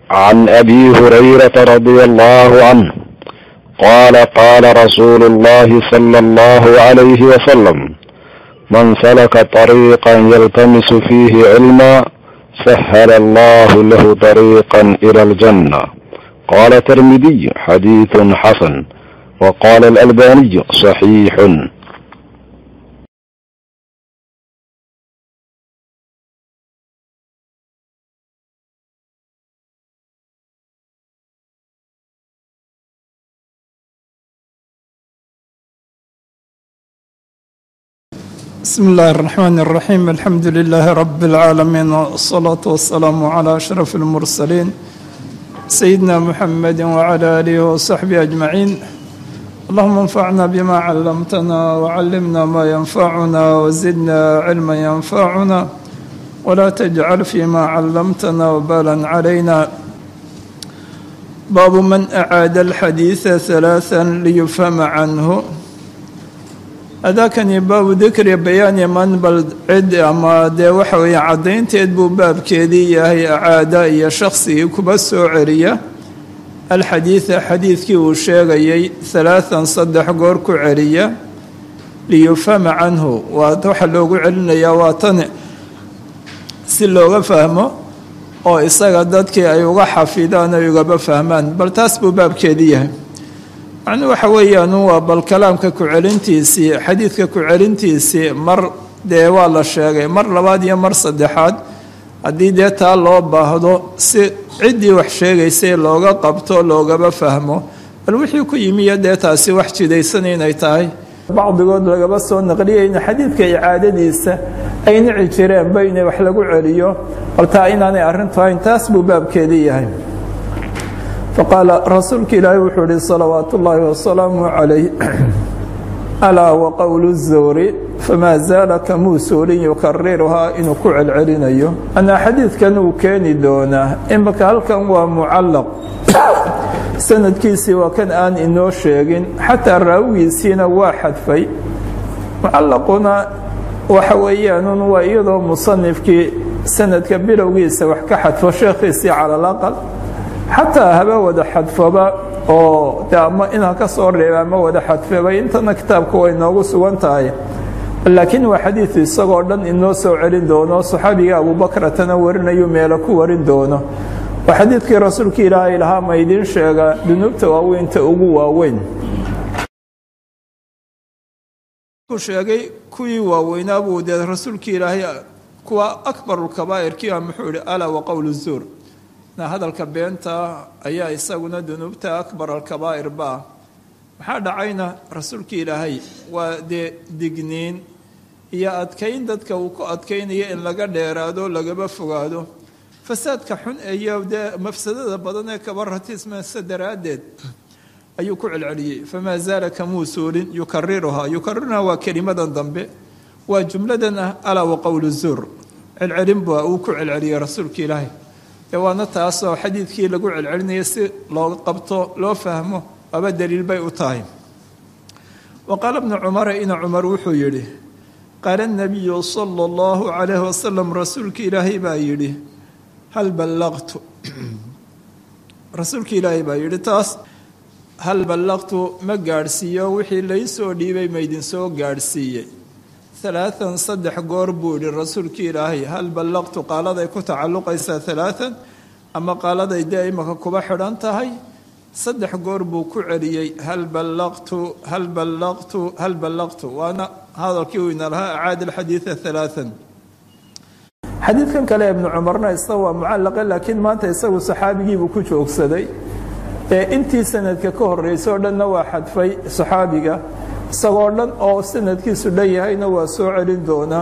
عن ابي هريره رضي الله عنه قال قال رسول الله صلى الله عليه وسلم من سلك طريقا يلتمس فيه علما سهل الله له طريقا الى الجنه قال الترمذي حديث حسن وقال الالباني صحيح بسم الله الرحمن الرحيم الحمد لله رب العالمين والصلاة والسلام على أشرف المرسلين سيدنا محمد وعلى آله وصحبه أجمعين اللهم انفعنا بما علمتنا وعلمنا ما ينفعنا وزدنا علما ينفعنا ولا تجعل فيما علمتنا وبالا علينا باب من أعاد الحديث ثلاثا ليفهم عنه adaakani baabu dikri bayaani man bal cid ama dee waxa weeye caddaynteed buu baabkeedii yahay acaada iyo shaqsigii kuba soo celiya alxadiida xadiidkii uu sheegayay halaathan saddex goor ku celiya liyufhama canhu waa waxa loogu celinayaa waa tan si looga fahmo oo isaga dadkii ay uga xafidaan ay ugaba fahmaan bal taas buu baabkeedii yahay macnuu waxa weeyaan waa bal kalaamka ku-celintiisii xadiidka ku-celintiisii mar dee waa la sheegay mar labaad iyo mar saddexaad haddii dee taa loo baahdo si ciddii wax sheegaysay looga qabto loogaba fahmo bal wixii ku yimiyo dee taasi wax jidaysan inay tahay bacdigood lagaba soo naqliyayna xadiidka icaadadiisa ay nici jireenba inay wax lagu celiyo bal taa inaanay arrintu hayn taas buu baabkeedii yahay faqaala rasuulka ilaahi wuxuu ihi salawaatu ullaahi wasalaamu calayh alaa waqowlu zawri famaa zaala kamuu suulin yukariruhaa inuu ku celcelinayo anaa xadiidkan uu keeni doonaa imika halkan waa mucallaq sanadkiisii waa kan aan inoo sheegin xataa raawigiisiina waa xadfay mucallaquna waxa weeyaanun waa iyadoo musanifkii sanadka bilowgiisa wax ka xadfo sheekhiisii cala alaqal xataa haba wada xadfoba oo de ama inaa ka soo reeba ama wada xadfeba intana kitaabka way noogu sugan tahay laakiin waa xadiid isagoo dhan inoo soo celin doono saxaabiga abuubakratana warinayu meelo ku warin doono waa xadiidkii rasuulka ilaahay lahaa ma idiin sheega dunuubta waaweynta ugu waaweyn sheegay kuwii waaweynaa buu dee rasuulka ilaahay kuwa akbarulkabaa'irkiiba muxuu ihi alaa waqowl zuur hadalka beenta ayaa isaguna dunuubta akbar alkabaa'ir ba maxaa dhacayna rasuulka ilaahay waa dee digniin iyo adkayn dadka uu ku adkaynayo in laga dheeraado lagaba fogaado fasaadka xun iyo dee mafsadada badan ee kaba ratiismaysa daraaddeed ayuu ku celceliyey famaa zaala kamuu suulin yukariruhaa yukariruhaa waa kelimadan dambe waa jumladan ah alaa waqowlu zuur celcelin ba uu ku celceliyey rasuulka ilaahay dee waana taasoo xadiidkii lagu celcelinaya si loo qabto loo fahmo aba daliil bay u tahay wa qaala bnu cumara ina cumar wuxuu yidhi qaala nabiyu sala allahu calayhi wasalam rasuulka ilaahay baa yidhi hal ballaqtu rasuulka ilaahay baa yidhi taas hal ballaqtu ma gaadhsiiyo wixii laysoo dhiibay maydinsoo gaadhsiiyey alaaan saddex goor buu yihi rasuulka ilaahay hal ballaqtu qaaladay ku tacalluqaysaa alaaan ama qaaladay dee imaka kuba xidhan tahay saddex goor buu ku celiyey hal ballaqtu hal ballaqtu hal ballaqtu waana hadalkii uu ina lahaa acaada alxadiida alaaan xadiidkan kale ibnu cumarna isaga waa mucallaqe laakiin maanta isagu saxaabigiibuu ku joogsaday ee intii sanadka ka horreysay oo dhanna waa xadfay saxaabiga isagoo dhan oo sanadkiisu dhan yahayna waa soo celin doonaa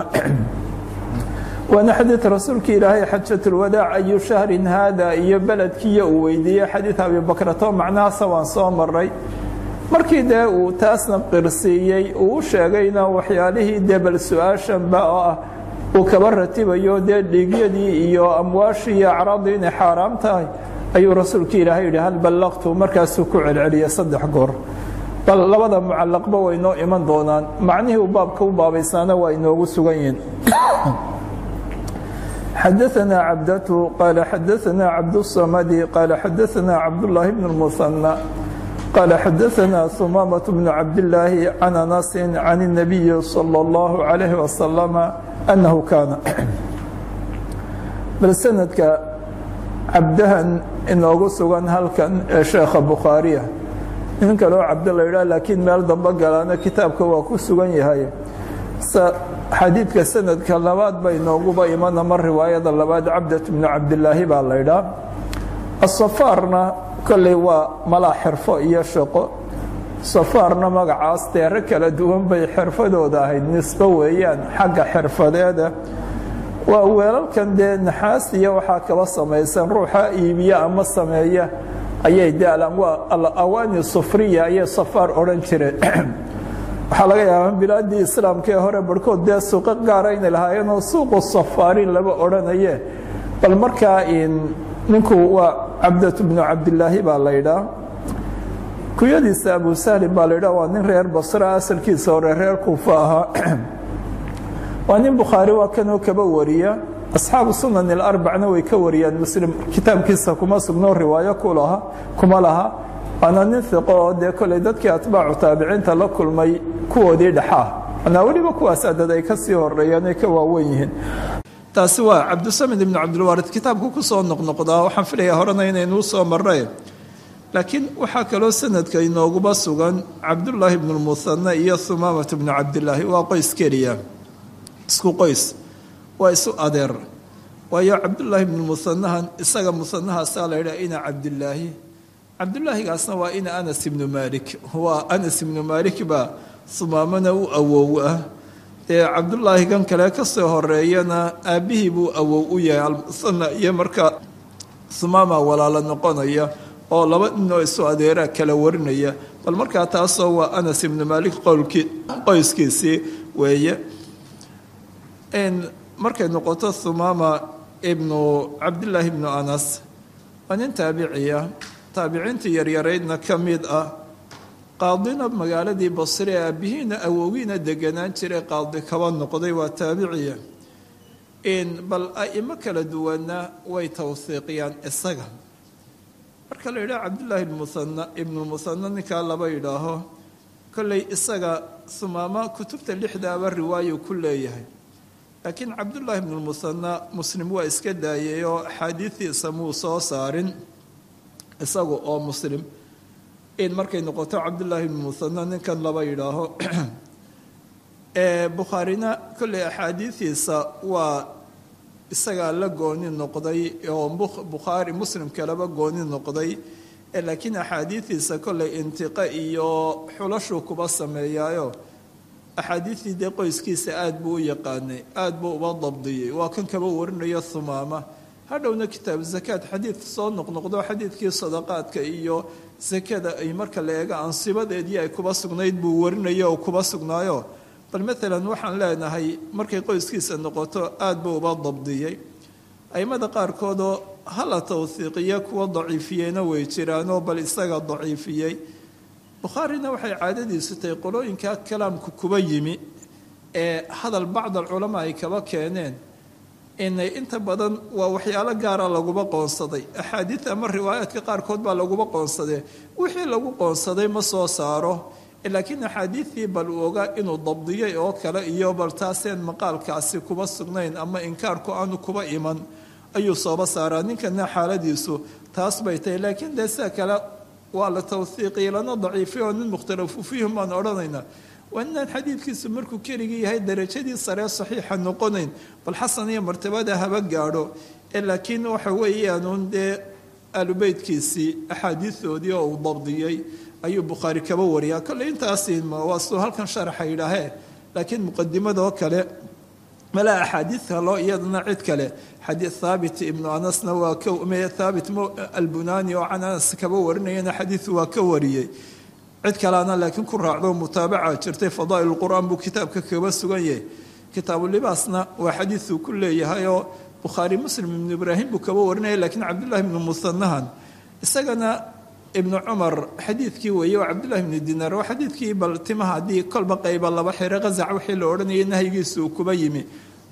waana xadiid rasuulka ilaahay xajatulwadaac ayu shahrin haada iyo beledkiiyo uu weydiiyey xadiid abibakrato macnahaasa waan soo maray markii dee uu taasna qirsiiyey uu u sheegayna waxyaalihii dee bal su-aashanba oo ah uu kaba ratibayo dee dhiigyadii iyo amwaashii iyo acraadii inay xaaraam tahay ayuu rasuulka ilaahay yidhi hal ballaqtu markaasuu ku celceliyay saddex goor bal labada mucallaqba way noo iman doonaan macnihii uu baabka u baabaysaana waa inoogu sugan yihiin xadaثna cabdatu qaala xadaثna cabdالصamadi qaala xadaثna cabdالlahi bn الmuثanى qaala xadaثna humaamaة bn cabdالlaahi can anasi can الnabiyi slى اllahu عalayh wasalama anahu kaana bal sanadka cabdahan inoogu sugan halkan ee sheekha bukhaariya nin kaloo cabdo la yidhah laakiin meel dambe galaana kitaabka waa ku sugan yahay xadiidka sanadka labaad bay nooguba imana mar riwaayada labaad cabdat bnu cabdilaahi baa la ydhaa asafaarna kolley waa malaa xirfo iyo shaqo safaarna magacaas deero kala duwan bay xirfadooda ahayd nisbo weeyaan xagga xirfadeeda waa weelalkan dee naxaas iyo waxaa kaba samaysan ruuxa iibiya ama sameeya ayay de alawaani sufriya ayay safaar odhan jireen waxaa laga yaabaa bilaadii islaamka ee hore barhkood dee suuqo gaara inay lahaayeenoo suuqu safaarin laba odhanaye bal markaa ninku waa cabdatu bnu cabdilaahi baa la ydhaa kuyadiisa abu sahlin baa la ydhaa waa nin reer basra asalkiisa hore reer kuufa ahaa waa nin bukhaari waa kanoo kaba wariya asxaabu sunan ilarbacna way ka wariyaan muslim kitaabkiisa kuma sugno riwaayo kulaha kuma laha waana nin iqo oo dee koley dadkii atbaacu taabiciinta la kulmay kuwoodii dhexaa manaa weliba kuwaas adad ay ka sii horeeyaan ay ka waawen yihiin taasi waa cabdisamid ibnu cabdilwaarid kitaabku ku soo noqnoqdaa waxaan filayaa horena inaynuu soo marray laakiin waxaa kaloo sanadka inooguba sugan cabdullaahi bnu lmuhane iyo humaamata bnu cabdilaahi waa qoys keliya isku qoys waa isu adeer waayo cabdullaahi bnu muhanahan isaga muhanahaasaa la yidhaha ina cabdilaahi cabdulaahigaasna waa ina anas ibnu maalik waa anas ibnu maalik baa humaamana u awow ah dee cabdulaahi kan kale kasoo horeeyana aabbihii buu awow u yahay almuhana iyo markaa humaama walaalo noqonaya oo laba ninoo isu adeeraa kala warinaya bal markaa taasoo waa anas ibnu maalik qowlkii qoyskiisii weeye markay noqoto humaama ibnu cabdilaahi ibnu anas waa nin taabiciya taabiciintii yaryaraydna ka mid ah qaadina magaaladii basre ee aabihiina awogiina deganaan jiray qaadi kaba noqday waa taabiciya bal a'imo kala duwanna way tawhiiqiyaan isaga marka la yidhaha cabdillaahi muana ibnulmuhana ninkaa laba yidhaaho kolley isaga humaama kutubta lixdaaba riwaayu ku leeyahay laakiin cabdullaahi ibnulmuhana muslim waa iska daayay oo axaadiidiisa muu soo saarin isagu oo muslim in markay noqoto cabdullaahi ibnu muhana ninkan laba yidhaaho bukhaarina kolley axaadiidiisa waa isagaa la gooni noqday oo bukhaari muslim kaleba gooni noqday laakiin axaadiidiisa kolley intiqa iyo xulashuu kuba sameeyaayo axaadiidii dee qoyskiisa aada buu u yaqaanay aada buu uba dabdiyey waa kan kaba warinayo humaama hadhowna kitaabu zakaad xadiid soo noqnoqdo xadiidkii sadaqaadka iyo sakada ay marka la eego ansibadeedii ay kuba sugnayd buu warinayo oo kuba sugnaayo bal maalan waxaan leenahay markay qoyskiisa noqoto aada buu uba dabdiyey aimada qaarkoodoo hala tawhiiqiya kuwa daciifiyeyna way jiraanoo bal isaga daciifiyey bukhaarina waxay caadadiisu tahay qolooyinka kalaamku kuba yimi ee hadal bacd alculamaa ay kaba keeneen inay inta badan waa waxyaalo gaara laguba qoonsaday axaadiid ama riwaayaadka qaarkood baa laguba qoonsadee wixii lagu qoonsaday ma soo saaro laakiin axaadiidii bal uu ogaa inuu dabdiyey oo kale iyo bal taaseen maqaalkaasi kuba sugnayn ama inkaarku aanu kuba iman ayuu sooba saaraa ninkana xaaladiisu taas bay tahay laakiin dee sida kale waa la tawhiiqiya lana daciifay oo nin mukhtalafu fiihim baan odhanaynaa waa inaan xadiidkiisu markuu keligii yahay darajadii saree saxiixa noqonayn bal xasan iyo martabada haba gaadho laakiin waxa weeyaanuun dee aalubeytkiisii axaadiidoodii oo uu dabdiyey ayuu bukhaari kaba wariyaa kolley intaasi waa suu halkan sharaxa yidhaahee laakiin muqadimadoo kale malaa axaadiid kaloo iyadana cid kale xadiid thaabit ibnu anasna waa ka thaabit albunani oo can anas kaba warinayana xadiid waa ka wariyey cid kaleana laakiin ku raacdo mutaabaca jirtay fadaa'il lqur'aan buu kitaabka kaba sugan yahay kitaabulibaasna waa xadiiduu ku leeyahay oo bukhaari muslim ibnu ibraahim buu kaba warinaya lakiin cabdullahi ibnu musanahan isagana ibnu cumar xadiidkii weeye waa cabdullahi ibnu dinaar waa xadiidkii bal timaha haddii kolba qayba laba xiro qazac wixii la odhanayay nahyigiisa uu kuba yimi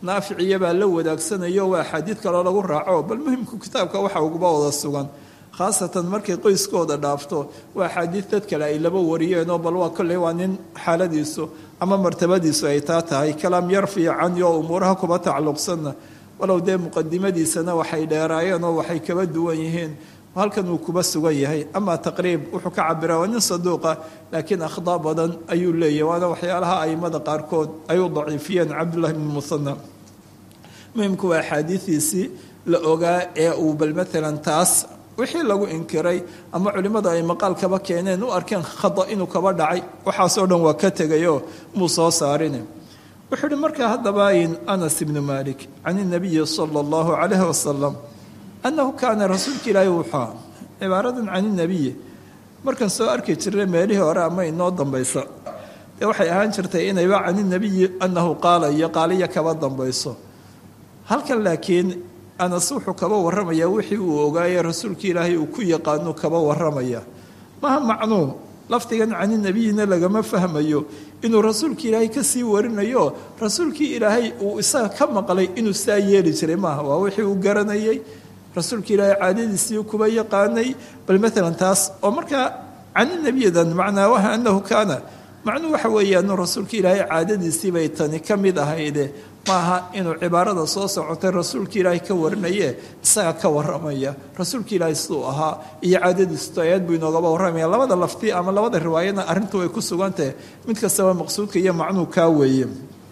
naaficiya baa la wadaagsanayo waa axaadiid kaloo lagu raaco bal muhimku kitaabka waxa uguba wada sugan khaasatan markay qoyskooda dhaafto waa axaadiid dad kale ay laba wariyeenoo bal waa kolley waa nin xaaladiisu ama martabadiisu ay taa tahay kalaam yar fiican iyo umuuraha kuba tacalluqsanna walow dee muqadimadiisana waxay dheeraayeen oo waxay kaba duwan yihiin halkan uu kuba sugan yahay ama taqriib wuxuu ka cabira waa nin saduuqa laakiin akhdaa badan ayuu leeyahy waana waxyaalaha aimada qaarkood ay u daciifiyeen cabdullahi bn muhana muhimku waa axaadiidiisii la ogaa ee uu bal maalan taas wixii lagu inkiray ama culimmada ay maqaal kaba keeneen u arkeen khada inuu kaba dhacay waxaasoo dhan waa ka tegayoo muu soo saarin wuxuu uhi markaa haddaba in anas ibnu malik can inabiyi sala allahu calayhi wasalam annahu kaana rasuulka ilaahi wuxua cibaaradan can inabiyi markaan soo arki jirnay meelihii hore ama inoo dambaysa dee waxay ahaan jirtay inayba can inabiyi annahu qaala iyo qaaliya kaba dambayso halkan laakiin anas wuxuu kaba warramayaa wixii uu ogaayey rasuulka ilaahay uu ku yaqaanu kaba warramaya maha macnuu lafdigan cani nebiyina lagama fahmayo inuu rasuulka ilaahay kasii warinayo rasuulkii ilaahay uu isaga ka maqlay inuu saa yeeli jiray maaha waa wixii uu garanayay rasuulka ilaahay caadadiisii kuba yaqaanay bal maalan taas oo markaa cani nebiyadan macnaa waha anahu kaana macnuu waxa weeyaan rasuulka ilaahay caadadiisii bay tani ka mid ahayde maaha inuu cibaarada soo socotay rasuulka ilaahay ka warinaye isaga ka waramaya rasuulka ilaahay siduu ahaa iyo caadadiisu ayaad buu inoogaba warramaya labada lafti ama labada riwaayadna arrintu way ku sugantahe mid kastaba maqsuudka iyo macnuu kaa weeye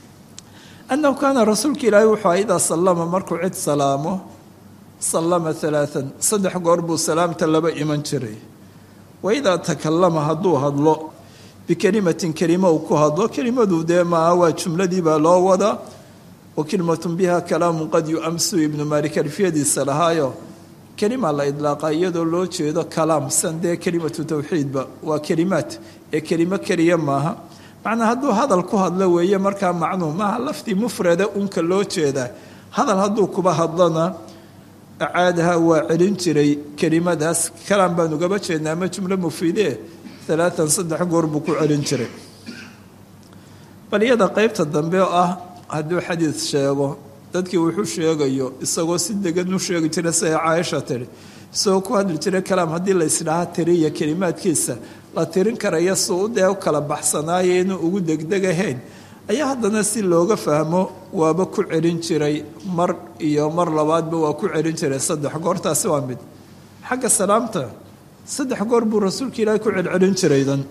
annahu kaana rasuulka ilaahay wuxuu idaa sallama markuu cid salaamo sallama alaaan saddex goor buu salaamta laba iman jiray wa idaa takallama hadduu hadlo bikelimatin kelimo uu ku hadlo kelimadu dee maaha waa jumladii baa loo wadaa wa kelimatun biha kalaamun qad yu-amsu ibnu maalik alfiyadiisa lahaayo kelima la idlaaqa iyadoo loo jeedo kalaam san dee kelimatu tawxiidba waa kelimaad ee kelimo keliya maaha macnaa hadduu hadal ku hadlo weeye markaa macnuu maaha laftii mufrada unka loo jeedaa hadal hadduu kuba hadlona acaadaha waa celin jiray kelimadaas kalaam baan ugaba jeednaa ama jumlo mufiidee alaaan saddex goor buu ku celin jiray bal iyada qeybta dambe oo ah hadduu xadiid sheego dadkii wuxuu sheegayo isagoo si degan u sheegi jiray siday caaisha tiri isagoo ku hadli jiray kalaam haddii la isdhaha tiriya kelimaadkiisa la tirin karaya si u dee u kala baxsanaayo inuu ugu degdegahayn ayaa haddana si looga fahmo waaba ku celin jiray mar iyo mar labaadba waa ku celin jiray saddex goortaasi waa mid xagga salaamta saddex goor buu rasuulka ilaahay ku celcelin jiraydan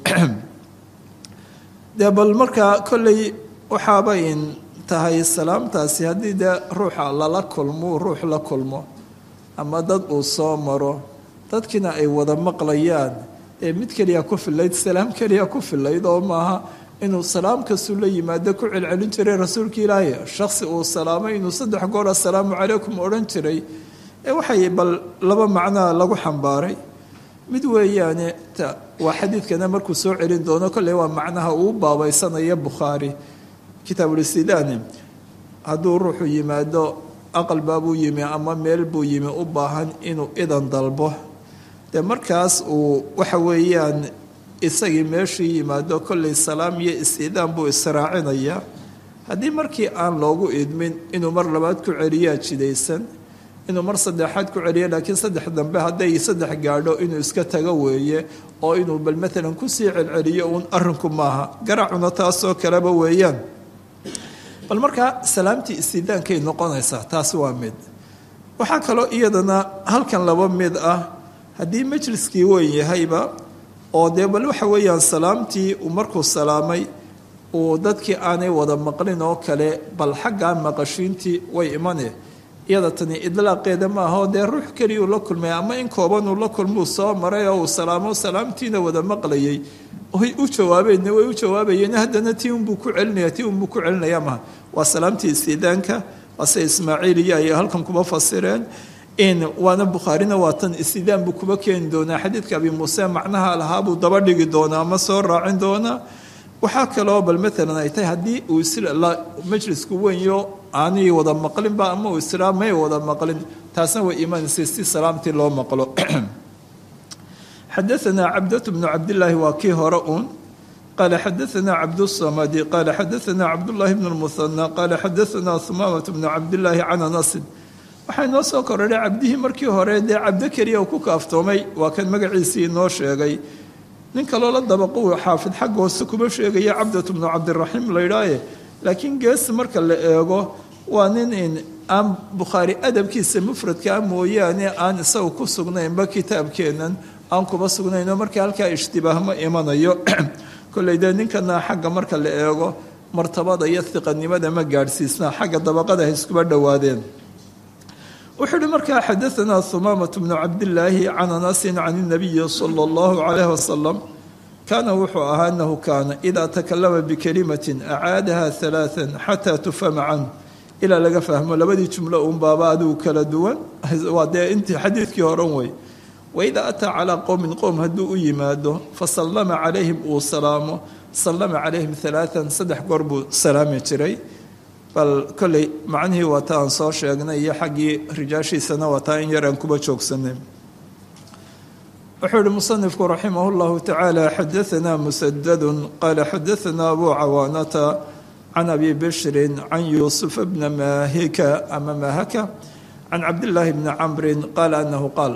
dee bal markaa kolley waxaaba in tahay salaamtaasi haddii dee ruuxa lala kulmo ruux la kulmo ama dad uu soo maro dadkiina ay wada maqlayaan ee mid keliya ku filayd salaam keliya ku filayd oo maaha inuu salaam kastuu la yimaado ku celcelin jiray rasuulka ilaahay shaksi uu salaamay inuu saddex goor assalaamu calaykum odhan jiray ee waxay bal laba macnaa lagu xambaaray mid weeyaane waa xadiidkana markuu soo celin doono kolley waa macnaha uu baabaysanaya bukhaari kitaabulistidaani hadduu ruuxu yimaado aqal baabuu yimi ama meel buu yimi u baahan inuu idan dalbo dee markaas uu waxa weeyaan isagii meeshii yimaado kolley salaam iyo is-idaan buu israacinayaa haddii markii aan loogu idmin inuu mar labaad ku celiyaa jidaysan inuu mar saddexaad ku celiyo laakiin saddex dambe hadday saddex gaadho inuu iska tago weeye oo inuu bal maalan kusii celceliyo uun arrinku maaha garacuna taasoo kaleba weeyaan bal markaa salaamtii istidaankay noqonaysaa taasi waa mid waxaa kaloo iyadana halkan laba mid ah haddii majliskii weyn yahayba oo dee bal waxa weeyaan salaamtii uu markuu salaamay uu dadkii aanay wada maqlin oo kale bal xaggaa maqashiintii way imane iyada tani idlaaqeeda maaha oo dee ruux keliyuu la kulmay ama in koobanuu la kulmuu soo maray oo uu salaamo salaamtiina wada maqlayay way u jawaabeen way u jawaabayeen haddana tii unbuu ku celinaya tii unbuu ku celinaya maha waa salaamtii istiidaanka waase ismaaciiliya ayay halkan kuba fasireen in waana bukhaarina waa tan istidaan buu kuba keeni doonaa xadiidka abi muuse macnaha lahaa buu daba dhigi doonaa ama soo raacin doonaa waxaa kaloo bal maalan ay tahay haddii uu majlisku wenyo aanay wada maqlinba ama uu islaa may wada maqlin taasna way imanaysa si salaamtii loo maqlo xadaanaa cabdatu bnu cabdilaahi waa kii hore uun qala xadaثna cabdالsamadi qala xadaثna cabdالlahi bn الmuhanى qala xadaثna humaamaة bn cabdالlahi can anasin waxaa inoo soo korodhay cabdihii markii hore dee cabdo keliya ku kaaftoomay waa kan magaciisii inoo sheegay nin kaloo la dabaqu xaafid xagga hoose kuma sheegaya cabdat bnu cabdiraxiim laydhaaye laakiin gees marka la eego waa nin in aan bukhaari adabkiisa mufradkaa mooyaane aan isaga ku sugnaynba kitaabkeennan aan kuba sugnayno marka halkaa ishtibaah ma imanayo kolley dee ninkana xagga marka la eego martabada iyo hiqanimada ma gaadhsiisna xagga dabaqada ha iskuba dhowaadeen wuxuu uhi markaa xadaanaa humaamatu bnu cabdillaahi can anasin can inabiyi sala allahu calayh wasalam kaana wuxuu ahaa anahu kaana idaa takalama bikalimatin acaadaha halaaan xataa tufhama canhu ilaa laga fahmo labadii jumlo unbaaba adigu kala duwan waa dee intii xadiidkii horan wey waidaa ataa calaa qowmin qowm hadduu u yimaado fasallama calayhim uu salaamo sallama calayhim halaaan saddex goor buu salaami jiray bal kolley macnihii waa ta aan soo sheegnay iyo xaggii rijaashiisana waa taa in yar aan kuba joogsanay wuxuu ihi musanifku raximah اllahu tacaala xadaanaa musadadu qaala xadaanaa abu cawaanata can abi bishrin can yuusufa bna maahika ama maahaka can cabdillaahi bni camrin qaala anahu qaal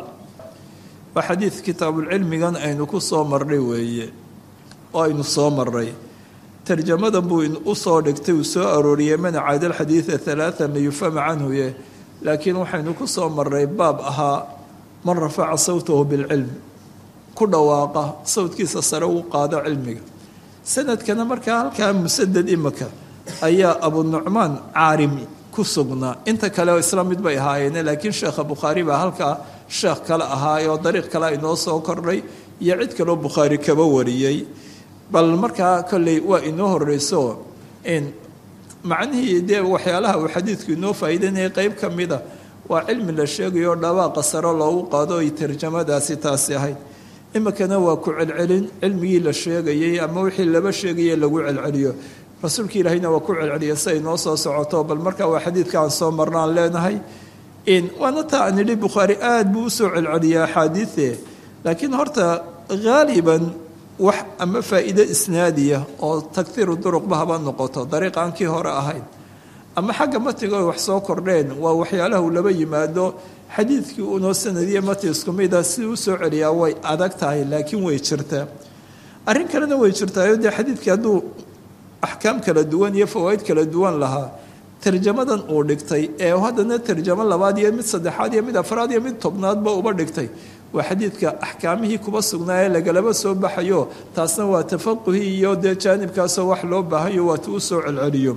waa xadiid kitaabulcilmigan aynu ku soo marnay weeye oo aynu soo marnay tarjamadan buu u soo dhigtay uu soo arooriyey man caada alxadiida halaaan liyufhama canhuye laakiin waxaynu ku soo marnay baab ahaa man rafaca sawtahu bilcilm ku dhawaaqa sawdkiisa sare uu qaado cilmiga sanadkana markaa halkaa musadad imika ayaa abu nucmaan caarimi ku sugnaa inta kale isla mid bay ahaayeene laakiin sheekha bukhaari baa halkaa sheekh kale ahaayoo dariiq kale inoo soo kordhay iyo cid kaloo bukhaari kaba wariyey bal markaa kolley waa inoo horeyso in macnihii dee waxyaalaha uu xadiidku inoo faa'iidanayay qeyb ka mida waa cilmi la sheegayo dhawaaqa saro loogu qaado ay tarjamadaasi taasi ahayd imikana waa ku celcelin cilmigii la sheegayey ama wixii laba sheegaya lagu celceliyo rasuulka ilaahayna waa ku celceliya si ay noo soo socoto bal markaa waa xadiidka aan soo marnaan leenahay in waana taa aan idhi bukhaari aada buu usoo celceliyaa axaadiide laakiin horta haaliban wax ama faa'iide isnaadiya oo tagtiiru duruqba haba noqoto dariiq aan kii hore ahayn ama xagga matiga ay wax soo kordheen waa waxyaalaha uu laba yimaado xadiidkii unoo sanadiya mati isku mida sidii u soo celiyaa way adag tahay laakiin way jirtaa arrin kalena way jirtaayo dee xadiidkii hadduu axkaam kala duwan iyo fawaa'id kala duwan lahaa tarjamadan uu dhigtay ee haddana tarjamo labaad iyo mid saddexaad iyo mid afraad iyo mid tobnaadba uba dhigtay waa xadiidka axkaamihii kuba sugnaa ee lagalaba soo baxayo taasna waa tafaquhii iyo dee jaanibkaasoo wax loo baahayo waatu u soo celceliyo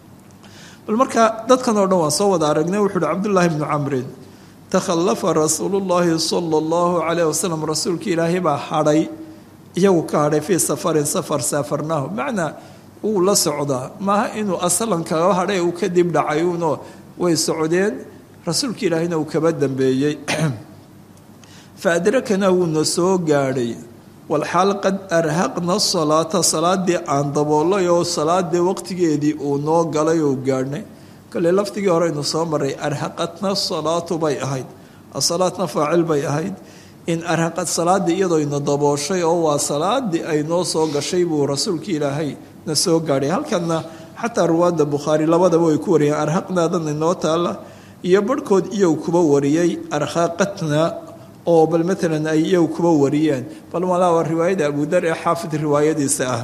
bal marka dadkan oo dhan waan soo wada aragnay wuxu uhi cabdullaahi bnu camrin takhallafa rasuulu llaahi sala allahu calayh wasalam rasuulkii ilaahay baa hadhay iyagu ka hadhay fii safarin safar saafarnaahu macnaa wuu la socdaa maaha inuu asalan kaga hadhay uu kadib dhacay uunoo way socdeen rasuulka ilaahayna uu kaba dambeeyey fa adrakana wuuna soo gaadhay walxaal qad arhaqna salaata salaadii aan daboolay oo salaadii waqtigeedii uu noo galay oo gaadhnay kale laftigii hore aynu soo maray arhaqatna salaatu bay ahayd asalaatna faacil bay ahayd in arhaqad salaadii iyadoo ina dabooshay oo waa salaadii ay noo soo gashay buu rasuulka ilaahay na soo gaadhay halkanna xataa ruwaadda bukhaari labadaba way ku wariyeen arhaqnaadan inoo taalla iyo barhkood iyagu kuba wariyey arhaqatna oo bal maalan ay iyagu kuba wariyeen bal malaa waa riwaayada abudar ee xaafid riwaayadiisa ah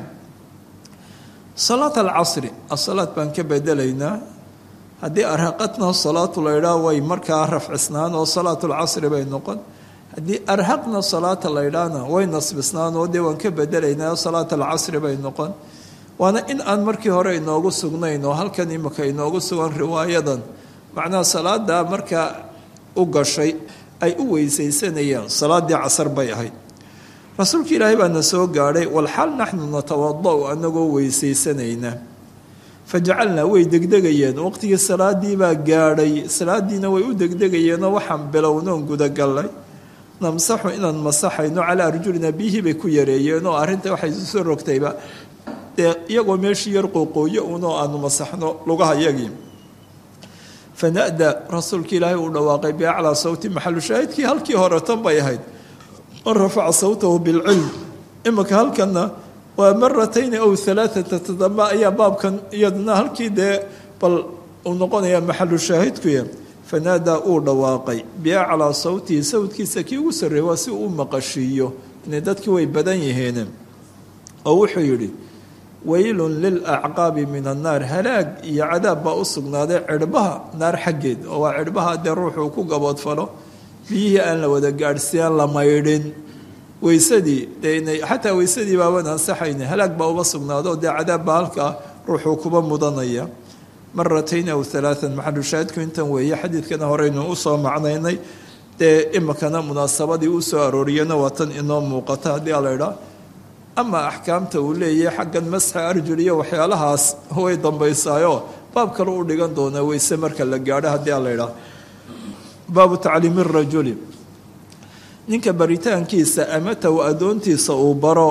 salaat alcasri asalaad baan ka bedelaynaa haddii arhaqatna salaatu la ydhaa way markaa rafcisnaan oo salaat lcasri bay noqon haddii arhaqna salaata la ydhaana way nasbisnaan oo dee waan ka bedelaynaa salaat alcasri bay noqon waana in aan markii hore inoogu sugnayn oo halkan imika inoogu sugan riwaayadan macnaha salaada markaa u gashay ay u weysaysanayeen salaadii casar bay ahayd rasuulka ilaahay baana soo gaadhay walxaal naxnu natawada-u anagoo weysaysanayna fajacalnaa way degdegayeen waqtigii salaadii baa gaadhay salaadiina way u degdegayeenoo waxaan bilownoon gudagallay namsaxu inaan masaxayno calaa arjulina biyihii bay ku yareeyeen oo arrinta waxay soo rogtayba dee iyagoo meeshii yar qoqooyo unoo aanu masaxno lugaha yagii fanada rasuulka ilaahay uu dhawaaqay biaclaa sawti maxalu shaahidkii halkii hore tan bay ahayd man rafaca sawtahu bilcilm imika halkana waa maratayni aw halaaata toddoba ayaa baabkan iyaduna halkii dee bal uu noqonaya maxalu shaahidkuya fanaadaa uu dhawaaqay biaclaa sawtihi sawdkiisa kii ugu sarreey waa si uu maqashiiyo inay dadkii way badan yihiin oo wuxuu yidhi weylun lilacqaabi min annaar halaag iyo cadaab baa u sugnaaday cirhbaha naar xaggeed oo waa cirhbaha dee ruuxuu ku gaboodfalo biyihii aan la wada gaadhsiiyaan la maydhin weysadii dee xataa weysadii baaban ansaxayna halaag baa uba sugnaado dee cadaab baa halkaa ruuxuu kuba mudanaya maratayn aw alaaan maxalushaahidku intan weeye xadiidkana horeynu usoo macnaynay dee imikana munaasabadii u soo arooriyana waa tan inoo muuqata haddii a laydhaa ama axkaamta uu leeyahay xaggan masxa arjul iyo waxyaalahaas way dambaysaayo baab kale u dhigan doonaa weyse marka la gaadho haddii a laydhaa baabu tacliimi rajuli ninka baritaankiisa amataw addoontiisa uu baro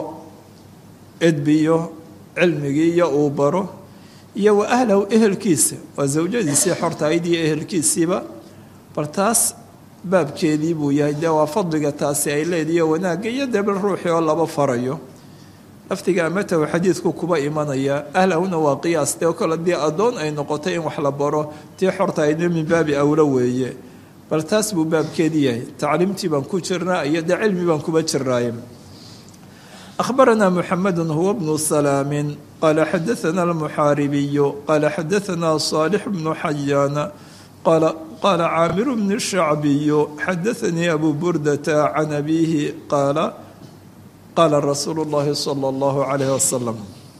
edbiyo cilmigii iyo uu baro iyo wa ahlahu ehelkiisa waa zawjadiisii xortahayd iyo ehelkiisiiba bal taas baabkeedii buu yahay dee waa fadliga taasi ay leediyo wanaagga iyo dee bal ruuxii oo laba farayo laftiga amatahu xadiidku kuba imanaya ahlahuna waa qiyaas dee kole dii addoon ay noqotay in wax la baro tii xortahaydna min baabi awlo weeye bal taas buu baabkeedii yahay tacliimtii baan ku jirnaa iyo dee cilmi baan kuba jirnaaye أخبرنا محمد هو بن سلام قال حدثنا المحاربي قال حدثنا صالح بن حيان قال قال عامر بن الشعبي حدثني أبو بردة عن أبيه قال قال رسول الله صلى الله عليه وسلم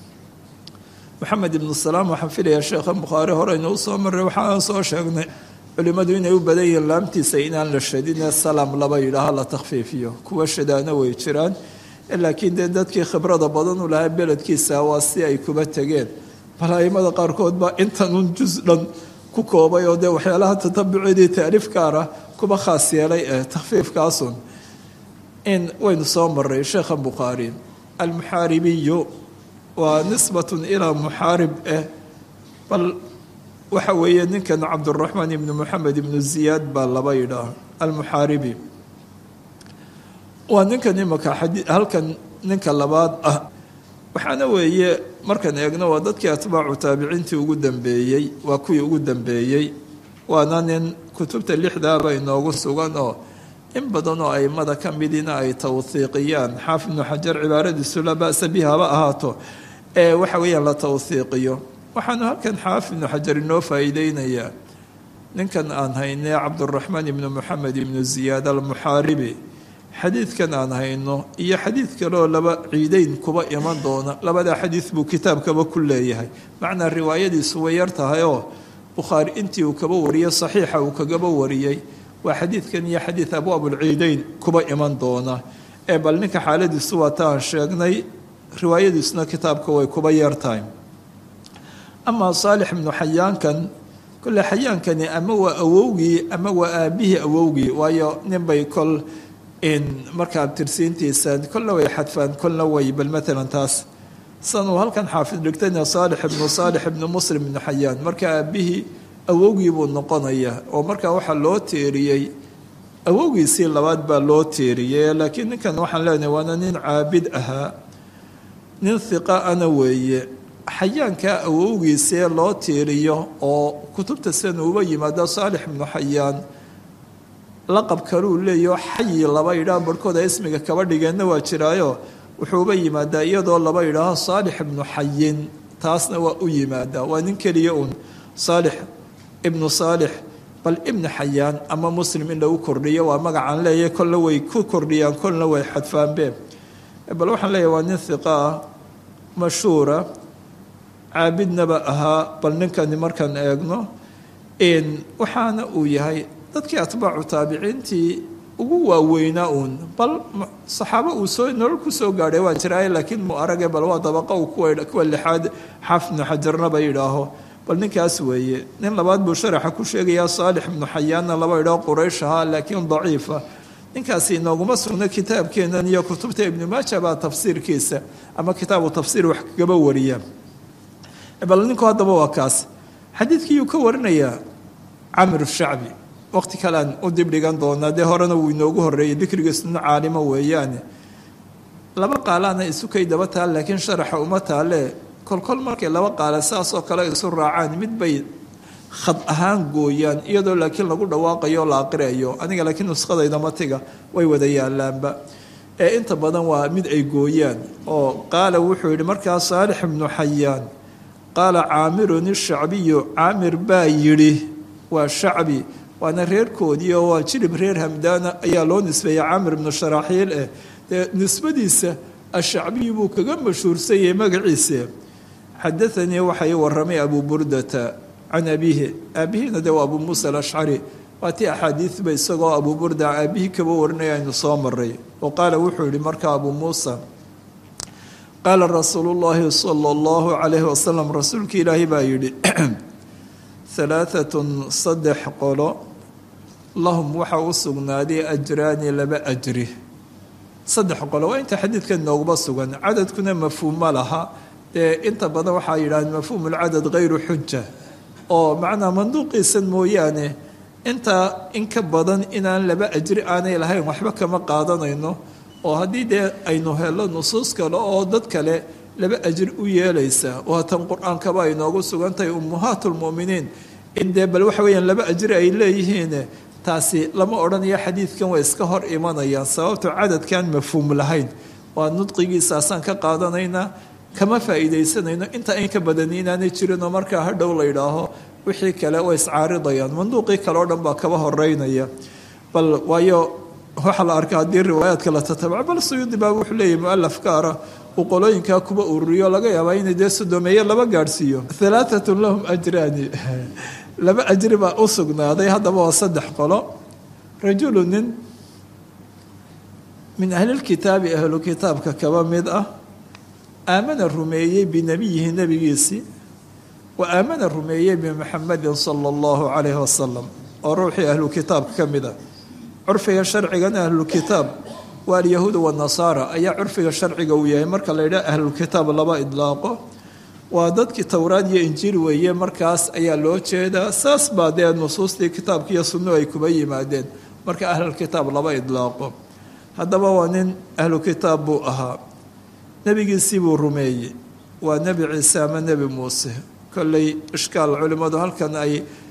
محمد بن السلام waxaan filaya sheekha bukhaari hore inuu soo maray waxaan soo sheegnay culimmadu inay u badan yihiin laamtiisa inaan la shadine salaam laba yidhaaha la takhfiifiyo kuwa shadaana way jiraan laakiin dee dadkii khibrada badan u lahaa beledkiisa waa si ay kuba tegeen bal aimada qaarkood baa intanun jus dhan ku koobay oo dee waxyaalaha tatabuceedii taariif gaara kuba khaas yeelay ee takhfiifkaasun in waynu soo maray sheekha bukhaari almuxaaribiyu waa nisbatun ilaa muxaarib eh bal waxa weeye ninkan cabduraxmaan ibnu moxamed ibnu ziyaad baa laba yidhaah almuxaaribi waa ninkan imaka halkan ninka labaad ah waxaana weeye markaan eegno waa dadkii atbaacu taabiciintii ugu dambeeyey waa kuwii ugu dambeeyey waana nin kutubta lixdaaba inoogu sugan oo in badan oo aimada ka midina ay tawhiiqiyaan xaafid ibnu xajar cibaaradiisu laa ba'sa bihi haba ahaato ee waxa weeyaan la tawhiiqiyo waxaanu halkan xaafid ibnu xajar inoo faa'iideynayaa ninkan aan haynay cabduraxmaan ibnu moxamed ibnu ziyaad almuxaaribi xadiidkan aan hayno iyo xadiid kaleoo laba ciideyn kuba iman doona labadaa xadiid buu kitaabkaba ku leeyahay macnaa riwaayadiisu way yar tahay oo bukhaari intii uu kaba wariyey saxiixa uu kagaba wariyey waa xadiidkan iyo xadiid abwaabulciideyn kuba iman doona ee bal ninka xaaladiisu waa taan sheegnay riwaayadiisuna kitaabka way kuba yar tahay amaa saalix ibnu xayaankan kole xayaankani ama waa awowgii ama waa aabihii awowgii waayo ninbay kol marka abtirsiintiisa kolna way xadfaan kolna way bal maalan taas san uu halkan xaafid dhigtayna saalix ibnu saalix ibnu muslim ibnu xayaan marka aabihii awowgii buu noqonaya oo markaa waxaa loo teeriyey awowgiisii labaad baa loo teeriyey laakiin ninkan waxaan leenahay waana nin caabid ahaa nin hiqa ana weeye xayaankaa awowgiisee loo teeriyo oo kutubta sidan uuba yimaado saalix ibnu xayaan laqab kaluu leeyaho xayi laba yidhaah barhkooda ismiga kaba dhigeenna waa jiraayo wuxuuba yimaadaa iyadoo laba yidhaaho saalix ibnu xayin taasna waa u yimaadaa waa nin keliya uun saalix ibnu saalix bal ibnu xayaan ama muslim in lagu kordhiyo waa magacaan leeyahay kolna way ku kordhiyaan kolna way xadfaanbeen bal waxaan leeyahay waa nin hiqa ah mashhuura caabidnaba ahaa bal ninkani markaan eegno waxaana uu yahay dadkii atbaacu taabiciintii ugu waaweynaa uun bal saxaabo uu soo nolol ku soo gaadhay waa jiraaye laakiin mu arage bal waa dabaqa uu kuwa lixaad xaafid ibnu xajarnaba yidhaaho bal ninkaas weeye nin labaad buu sharaxa ku sheegayaa saalix ibnu xayaanna laba yidhaaho quraysh ahaa laakiin daciifa ninkaasi inooguma sugna kitaabkeennan iyo kutubta ibnu maaja baa tafsiirkiisa ama kitaabu tafsiir wax kagaba wariya bal ninku haddaba waa kaas xadiidkiiyuu ka warinayaa camir shacbi waqti kalean u dib dhigan doonaa dee horena wuu inoogu horeeyey dikrigiisuna caalimo weeyaane laba qaalaana isukay daba taal laakiin sharaxa uma taale kolkol markay laba qaala saasoo kale isu raacaan mid bay khad ahaan gooyaan iyadoo laakiin lagu dhawaaqayo o la aqriayo aniga laakiin nuskhadayda matiga way wada yaalaanba ee inta badan waa mid ay gooyaan oo qaala wuxuu yidhi markaa saalix ibnu xayaan qaala caamirun ishacbiyu caamir baa yidhi waa shacbi waana reerkoodii oo waa jilib reer hamdaana ayaa loo nisbeeyey caamir ibnu sharaaxiil eh dee nisbadiisa ashacbiyu buu kaga mashhuursan yahay magaciisa xadaanii waxay waramay abuu burdata can abiihi aabihiina de waa abuu muusa alashcari waa tii axaadiidba isagoo abuu burda aabihii kaba warinaya aynu soo maray oo qaala wuxuu yihi markaa abuu muusa qaala rasuulu llaahi sala allahu calayhi wasalam rasuulkii ilaahay baa yidhi halaaatun saddex qolo lahum waxaa u sugnaaday ajraani laba ajri saddex qolo waa inta xadiidkan nooguba sugan cadadkuna mafhuum ma laha dee inta badan waxaa yidhahdeen mafhuum lcadad hayru xuja oo macnaa manduuqiisan mooyaane intaa in ka badan inaan laba ajri aanay lahayn waxba kama qaadanayno oo haddii dee aynu helo nusuus kale oo dad kale laba ajri u yeelaysa oo tan qur-aankaba ay noogu sugan tahay ummahaat lmu'miniin in dee bal waxa weeyaan laba ajri ay leeyihiin taasi lama odhanayo xadiidkan way iska hor imanayaan sababto cadadkaan mafhuum lahayn waa nudqigiisaasaan ka qaadanaynaa kama faa'iidaysanayno inta in ka badani inaanay jirinoo markaa hadhow la yidhaaho wixii kale way iscaaridayaan manduuqii kale oo dhan baa kaba horeynaya bal waayo waxaa la arkaa haddii riwaayaadka la tatabaco bal suyuudi baa wuxuu leeyahy mualaf gaara uu qolooyinkaa kuba ururiyo laga yaabaa inay dee sodomeeye laba gaadhsiiyo halaatatun lahum ajraani laba ajri baa u sugnaaday haddaba waa saddex qolo rajulu nin min ahlilkitaabi ahlu kitaabka kaba mid ah aamana rumeeyey binabiyihi nebigiisii wa aamana rumeeyey bimuxamedin sala allahu calayhi wasalam oo ruuxii ahlu kitaabka ka mid ah curfiga sharcigana ahlulkitaab waa alyahuuda wanasaara ayaa curfiga sharciga uu yahay marka la yidhaha ahlulkitaab laba idlaaqo waa dadkii towraad iyo injiil weeye markaas ayaa loo jeedaa saas baa dee nusuustii kitaabka iyo sunnu ay kuba yimaadeen marka ahlulkitaab laba idlaaqo haddaba waa nin ahlu kitaab buu ahaa nebigiisii buu rumeeyey waa nebi ciise ama nebi muuse kolley ishkaal culimmadu halkan ay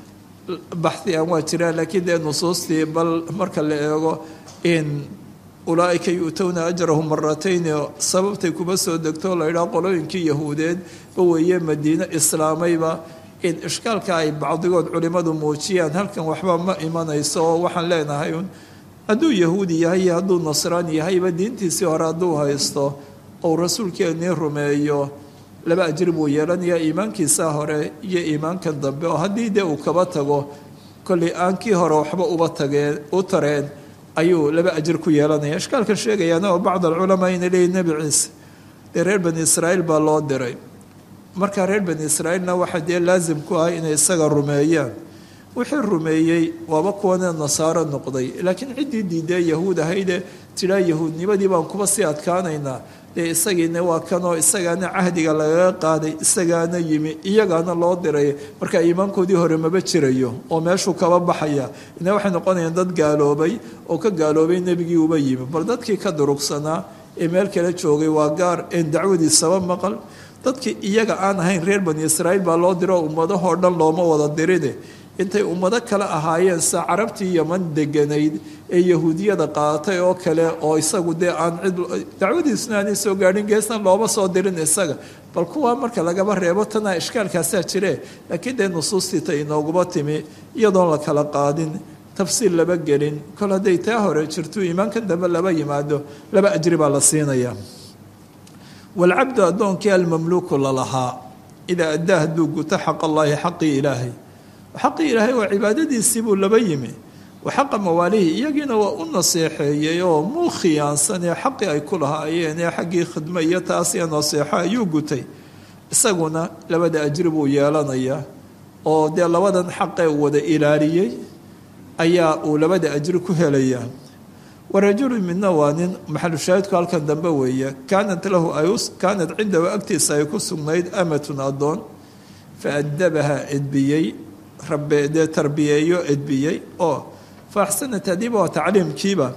baxiyaan waa jiraan laakiin dee nusuustii bal marka la eego in ulaaika yu'towna ajrahum maratayni sababtay kuba soo degto la yidhaha qolooyinkii yahuudeed ba weeye madiine islaamayba in ishkaalka ay bacdigood culimmadu muujiyaan halkan waxba ma imanayso oo waxaan leenahay un hadduu yahuudi yahay iyo hadduu nasraan yahayba diintiisii hore hadduu haysto ou rasuulkeenii rumeeyo laba ajri buu yeelanayaa iimaankiisa hore iyo iimaankan dambe oo haddii dee uu kaba tago kollay aankii hore waxba uba tageen u tareen ayuu laba ajir ku yeelanaya ishkaalkan sheegayaana oo bacd alculamaa inay leeyihin nebi ciise dee reer bani israa'iil baa loo diray markaa reer bani israa'iilna waxaa dee laasim ku ah inay isaga rumeeyaan wixii rumeeyey waaba kuwana nasaaro noqday laakiin ciddii diidee yahuud ahayde tidhaa yahuudnimadii baan kuba sii adkaanaynaa dee isagiina waa kanoo isagaana cahdiga lagaga qaaday isagaana yimi iyagaana loo diray marka iimaankoodii hore maba jirayo oo meeshuu kaba baxaya ina waxay noqonayaan dad gaaloobay oo ka gaaloobay nebigii uba yimi bal dadkii ka durugsanaa ee meel kale joogay waa gaar een dacwadiisaba maqal dadkii iyaga aan ahayn reer bani israa'iil baa loo diro ummadahoo dhan looma wada dirine intay ummado kale ahaayeen sa carabtii yaman deganayd ee yahuudiyada qaadatay oo kale oo isagu dee aan cid dacwadiisuna aanay soo gaadhin geesna looma soo dirin isaga bal kuwaa marka lagaba reebo tanaa ishkaalkaasaa jire laakiin dee nusuustii ta inooguma timi iyadoon la kala qaadin tafsiil laba gelin kol hadday taa hore jirto iimaankan dambe laba yimaado laba ajri baa la siinaya walcabdu addoonkii almamluuku lalahaa idaa addaa hadduu guto xaq allaahi xaqii ilaahay xaqii ilaahay waa cibaadadiisii buu laba yimi wa xaqa mawaalihi iyagiina waa u naseexeeyey oo muu khiyaansanee xaqii ay ku lahaayeen ee xaggii khidmo iyo taas iyo naseexo ayuu gutay isaguna labada ajri buu yeelanayaa oo dee labadan xaqee uu wada ilaaliyey ayaa uu labada ajri ku helayaa warajulu midna waa nin maxalushaahidku halkan dambe weeye kaanat lahu kaanat cindahu agtiisa ay ku sugnayd amatun addoon fa adabaha edbiyey rabe dee tarbiyeeyo edbiyey oo fa axsana taadiiba waa tacliimkiiba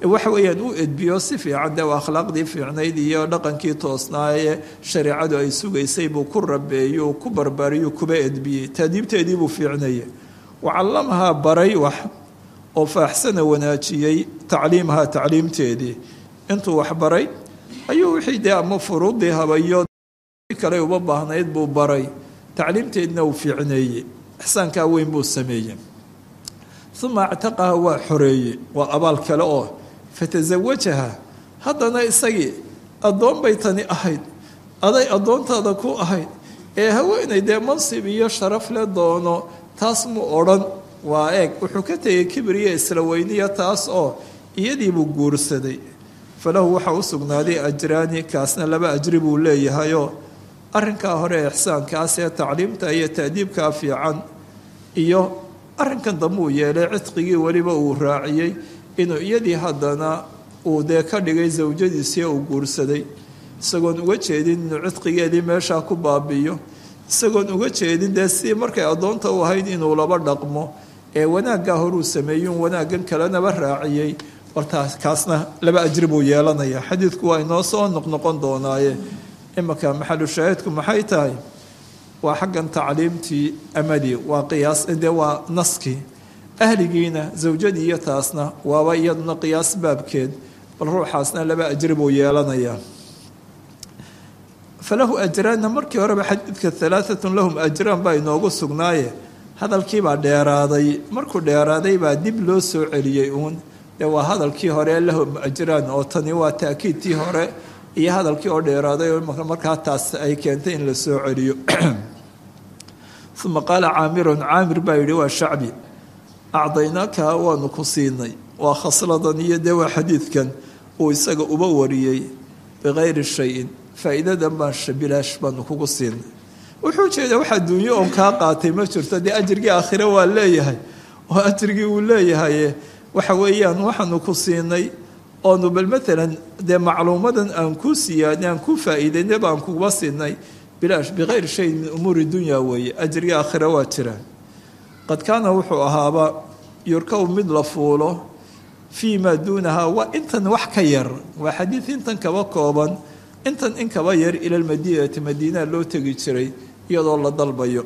waxa weeyaan u edbiyo si fiican dee akhlaaqdii fiicnayd iyo dhaqankii toosnaa ee shareecadu ay sugaysay buu ku rabeeyo ku barbaariyo kuba edbiyey taadiibteedii buu fiicnayay wacallamahaa baray wax oo faaxsana wanaajiyey tacliimahaa tacliimteedii intuu wax baray ayuu wixii dee ama furuudii habayo kale uba baahnayd buu baray tacliimteedna uu fiicneeyey ixsaankaa weyn buu sameeyey uma actaqaha waa xoreeyey waa abaal kale oo fatasawajaha haddana isagii addoon bay tani ahayd aday addoontaada ku ahayd ee haweenay dee mansib iyo sharaf le doono taas mu odhan waa eeg wuxuu ka tegay kibriya isla weyniya taas oo iyadiibuu guursaday falahu waxaa u sugnaaday ajraani kaasna laba ajri buu leeyahayoo arrinkaa hore ee ixsaankaas ee tacliimta iyo taadiibkaa fiican iyo arrinkan dambe uu yeelay cidqigii weliba uu raaciyey inuu iyadii haddana uu dee ka dhigay sawjadiisii uu guursaday isagoon uga jeedin inuu cidqigeedii meeshaa ku baabi'iyo isagoon uga jeedin dee si markay addoonta u ahayd inuu laba dhaqmo ee wanaaggaa horuu sameeyun wanaaggan kalenaba raaciyey wartaas kaasna laba ajri buu yeelanaya xadiidku waa inoo soo noqnoqon doonaaye imanka maxalu shaahidku maxay tahay waa xaggan tacliimtii amadii waa qiyaas dee waa naskii ahligiina zawjadii iyo taasna waaba iyaduna qiyaas baabkeed bal ruuxaasna laba ajri buu yeelanayaa falahu ajraanna markii horeba xadiidka alaaatun lahum ajraan baa inoogu sugnaaye hadalkiibaa dheeraaday markuu dheeraaday baa dib loo soo celiyey uun dee waa hadalkii hore lahum ajraan oo tani waa taakiidtii hore iyo hadalkii oo dheeraaday oo markaa taas ay keentay in la soo celiyo uma qaala caamirun caamir baa yidhi waa shacbi acdaynaaka waanu ku siinay waa khasladan iyo dee waa xadiidkan uu isaga uba wariyey bikayri shayin faa'iidadan baan shabilaash baanu kugu siinay wuxuu jeedaa wax adduunyo oon kaa qaatay ma jirto dee ajrigii aakhire waa leeyahay oo ajrigii uu leeyahay waxa weeyaan waxaanu ku siinay oonu bal maalan dee macluumadan aan kuu siyaadnay aan kuu faa'iidaynay baan kuba siinay bilaash bikayri shayin min umuuri dunya weeye ajrigii aakhire waa jiraan qad kaana wuxuu ahaaba yurkaw mid la fuulo fii maa duunahaa waa intan wax ka yar waa xadiid intan kaba kooban intan in kaba yar ila lmadiinati madiinaa loo tegi jiray iyadoo la dalbayo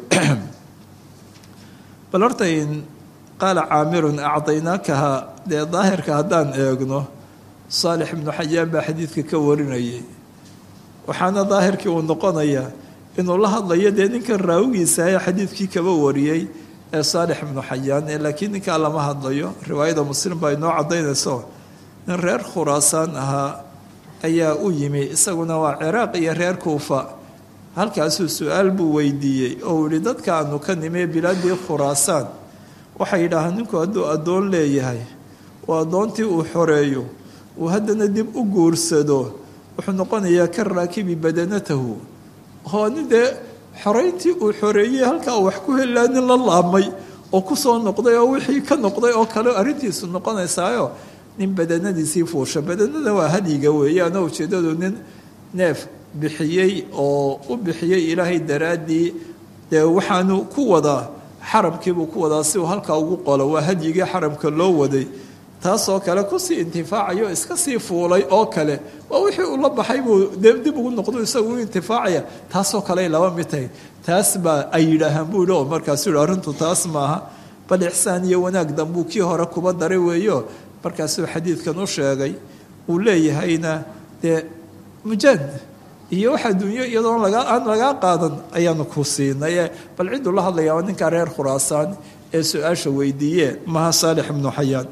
bal horta in qaala caamirun acdaynaakaha dee daahirka haddaan eegno saalix ibnu xayaan baa xadiidka ka warinayay waxaana daahirkii uu noqonayaa inuu la hadlayo dee ninkan raawigiisa ee xadiidkii kaba wariyey ee saalix ibnu xayaan ee laakiin ninkaa lama hadlayo riwaayada muslim baa inoo caddaynayso nin reer khuraasaan ahaa ayaa u yimi isaguna waa ciraaq iyo reer kuufa halkaasuu su-aal buu weydiiyey oo uu yihi dadka aanu ka nimee bilaadii khuraasaan waxay yidhaahaan ninku hadduu addoon leeyahay oo addoontii uu xoreeyo uu haddana dib u guursado wuxuu noqonayaa ka raakibi badanatahu oo nin dee xorayntii uu xoreeyey halkaa wax ku helaa nin la laabmay oo ku soo noqday oo wixii ka noqday oo kale arrintiisu noqonaysaayo nin badanadiisii fuusha badanada waa hadyiga weeyaanoo ujeeddadu nin neef bixiyey oo u bixiyey ilaahay daraaddii dee waxaanu ku wadaa xaramkiibuu ku wadaa si uu halkaa ugu qolo waa hadyigii xaramka loo waday taasoo kale kusii intifaacayo iska sii fuulay oo kale waa wixii uu la baxay buu dib ugu noqdo isagu u intifaacaya taasoo kale laba mid tahay taas baa ay yidhaahaan buu yihi oo markaasuu yihi arrintu taas maaha bal ixsaan iyo wanaag dambuu kii hore kuba daray weeyo markaasuu xadiidkan u sheegay uu leeyahayna dee mujaad iyo wax adduunyo iyadoon laga aan lagaa qaadan ayaanu ku siinay bal cidduu la hadlayaa waa ninkaa reer khuraasaan ee su-aasha weydiiye maha saalix ibnu xayaan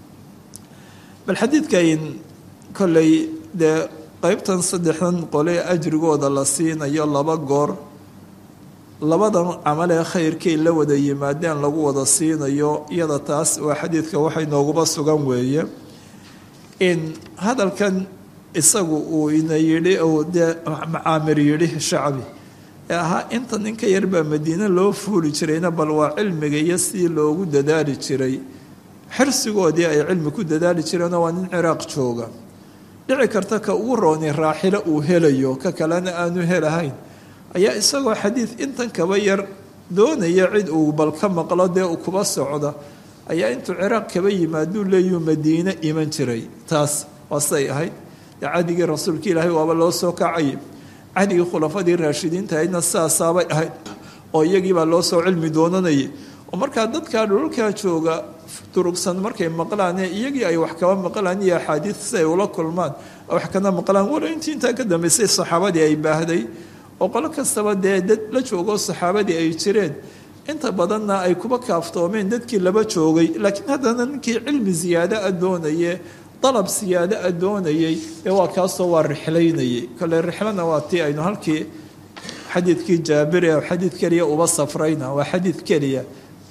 bal xadiidkan kolley dee qeybtan saddexdan qole ajrigooda la siinayo laba goor labadan camalee khayrkay la wada yimaadeen lagu wada siinayo iyada taas waa xadiidka waxay nooguba sugan weeye in hadalkan isagu uu ina yidhi ou dee macaamir yidhi shacbi ee ahaa inta ninka yar baa madiine loo fuuli jirayna bal waa cilmiga iyo sidii loogu dadaali jiray xirsigoodii ay cilmi ku dadaali jireenoo waa nin ciraaq jooga dhici karta ka ugu rooni raaxilo uu helayo ka kalena aanu helahayn ayaa isagoo xadiid intan kaba yar doonaya cid uu bal ka maqlo dee uu kuba socda ayaa intuu ciraaq kaba yimaaduu leeyuu madiine iman jiray taas waa siday ahayd dee cadigii rasuulka ilaahay waaba loo soo kacayay cadigii khulafadii raashidiinta ahaydna sidaasaabay ahayd oo iyagiibaa loo soo cilmi doonanayay oo markaa dadkaa dhulalkaa jooga durugsan markay maqlaan ee iyagii ay wax kaba maqlaan iyo axaadiid si ay ula kulmaan wax kana maqlaan walo intii intaa ka dambaysay saxaabadii ay baahday oo qolo kastaba dee dad la joogoo saxaabadii ay jireen inta badanna ay kuba kaaftoomeen dadkii laba joogay laakiin haddana ninkii cilmi ziyaado a doonaye dalab siyaado a doonayay ee waa kaasoo waa rixlaynayay kole rixlana waa tii aynu halkii xadiidkii jaabir ee xadiid keliya uba safrayna waa xadiid keliya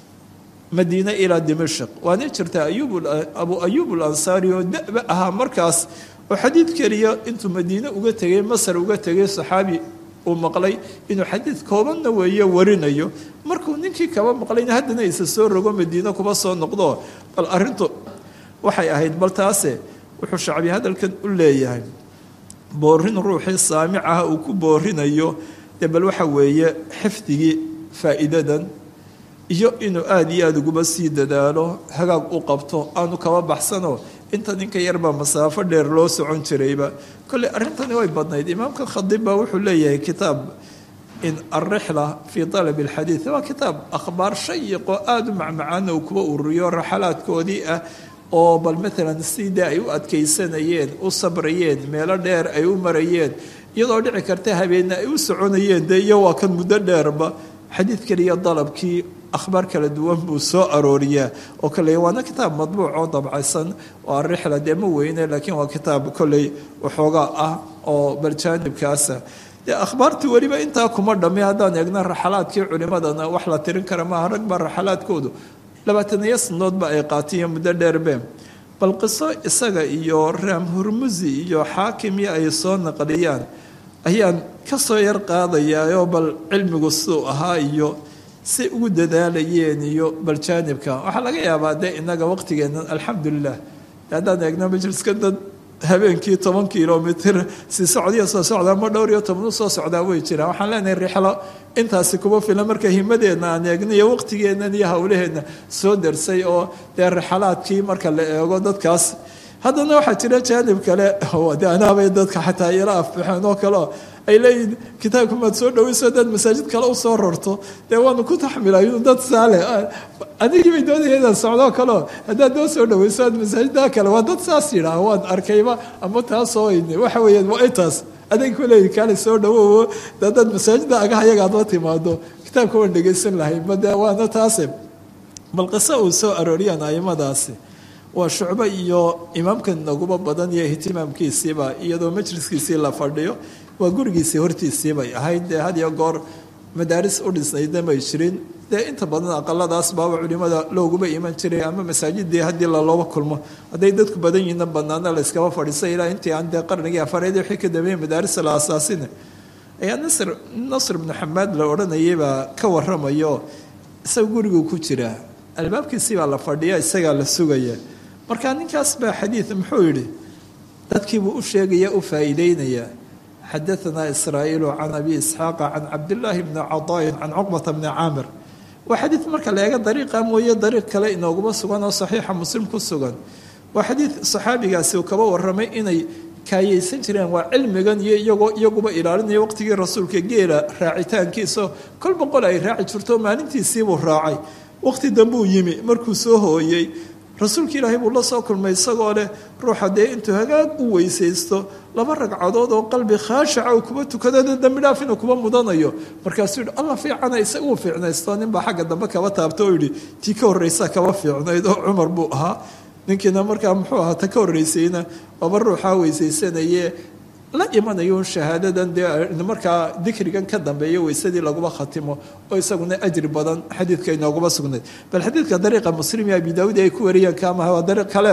madiine ilaa dimashq waana jirtaa abu ayub alansaari oo daba ahaa markaas oo xadiid keliya intuu madiine uga tegay masar uga tegay saxaabi uu maqlay inuu xadiid koobanna weeye warinayo markuu ninkii kaba maqlayna haddana isa soo rogo madiine kuba soo noqdo bal arintu waxay ahayd bal taase wuxuu shacbi hadalkan u leeyahay boorin ruuxii saamic ah uu ku boorinayo dee bal waxa weeye xifdigii faa'iidadan iyo inuu aada iyo aada uguba sii dadaalo hagaag u qabto aanu kaba baxsano inta ninka yarbaa masaafo dheer loo socon jirayba kolley arrintani way badnayd imaamka khadiib baa wuxuu leeyahay kitaab in alrixla fii talabi alxadiid waa kitaab akhbaar shayiqoo aada u macmacaana uu kuba ururiyo raxalaadkoodii ah oo bal maalan sidai ay u adkaysanayeen u sabrayeen meelo dheer ay u marayeen iyadoo dhici karta habeenna ay u soconayeen dee iyo waa kan muddo dheerba xadiid keliya dalabkii akhbaar kala duwan buu soo arooriyaa oo kale waana kitaab madbuuc oo dabcaysan oo arixla dee ma weyne laakiin waa kitaab kolley waxoogaa ah oo baljaanibkaasa dee akhbaartii weliba intaa kuma dhamme haddaan eegna raxalaadkii culimadana wax la tirin kara maaha rag baa raxalaadkoodu labaataniyo sanadoodba ay qaatiyo muddo dheerbe bal qiso isaga iyo raam hurmusi iyo xaakimii ay soo naqliyaan ayaan ka soo yar qaadayaayoo bal cilmigu siduu ahaa iyo say ugu dadaalayeen iyo baljaanibka waxaa laga yaabaa dee inaga waqtigeennan alxamdulilah haddaan eegno majliska dad habeenkii toban kilomitr si socdiya soo socdaa ma dhowr iyo toban u soo socdaa way jiraan waxaan leenahay rixlo intaasi kuma filan marka himadeenna aan eegno iyo waqtigeennan iyo hawlaheenna soo darsay oo dee rixalaadkii marka la eego dadkaas haddana waxaa jira jaanib kale de anaabay dadka xataa ila afbaxeen oo kaleo ay leeyihin kitaabka maad soo dhaweyso dad masaajid kale usoo rarto dee waanu ku taxmilay dad saale adigii bay doonaya inaad socdoo kaleo haddaad noo soo dhaweyso aad masaajiddaa kale waa dad saas yidhaah waan arkayba ama taasoo waxa weeyaan waa intaas adag ku leeyihi kaale soo dhawowo dadaad masaajidda agaha iyaga aad la timaado kitaabka waan dhegaysan lahay ma dee waana taase bal qiso uu soo arooriyaan aimadaasi waa shucbo iyo imaamkan naguba badan iyo ihtimaamkiisiiba iyadoo majliskiisii la fadhiyo waa gurigiisii hortiisii bay ahayd dee had iyo goor madaaris u dhisnaydna may jirin dee inta badan aqaladaas baaba culimada looguma iman jiray ama masaajidii haddii lalooba kulmo hadday dadku badan yihiinna banaana la yskaba fadhiisay ilaa intii aan dee qarnigii afareed wixii ka dambeeyey madaarisa la asaasina ayaa nasr nasr ibnu xamaad la odhanayay baa ka waramayo isaga guriguu ku jiraa albaabkiisii baa la fadhiya isagaa la sugaya marka ninkaas baa xadiid muxuu yidhi dadkiibuu u sheegaya u faa'iideynaya xadaanaa israa'iilu can abi isxaaqa can cabdillaahi bni cadaayin can cuqbata bni caamir waa xadiid marka la eega dariiqa mooye dariiq kale inooguma sugan oo saxiixa muslim ku sugan waa xadiid saxaabigaasi uu kaba warramay inay kaayeysan jireen waa cilmigan iyo iyagoo iyaguba ilaalinaya waqtigii rasuulka geela raacitaankiisa kol boqol ay raaci jirto maalintiisiibuu raacay waqti dambuu yimi markuu soo hooyey rasuulka ilaahay buu la soo kulmay isagoo leh ruuxa dee intuu hagaag u weysaysto laba ragcadood oo qalbi khaashaca uu kuba tukadada dambi dhaaf inuu kuba mudanayo markaasuu yihi alla fiicana isagu fiicnaysto ninbaa xagga dambe kaba taabta oo yidhi tii ka horreysa kaba fiicnayd oo cumar buu ahaa ninkiina markaa muxuu ahaa ta ka horreysayna waaba ruuxaa weysaysanaye la imanayo shahaadadan dee markaa dikrigan ka dambeeya weysadii laguma khatimo oo isaguna ajri badan xadiidka inooguma sugnayd bal xadiidka dariiqa muslim iyo abi daawud ay ku wariyeen kaamaha waa dariiq kale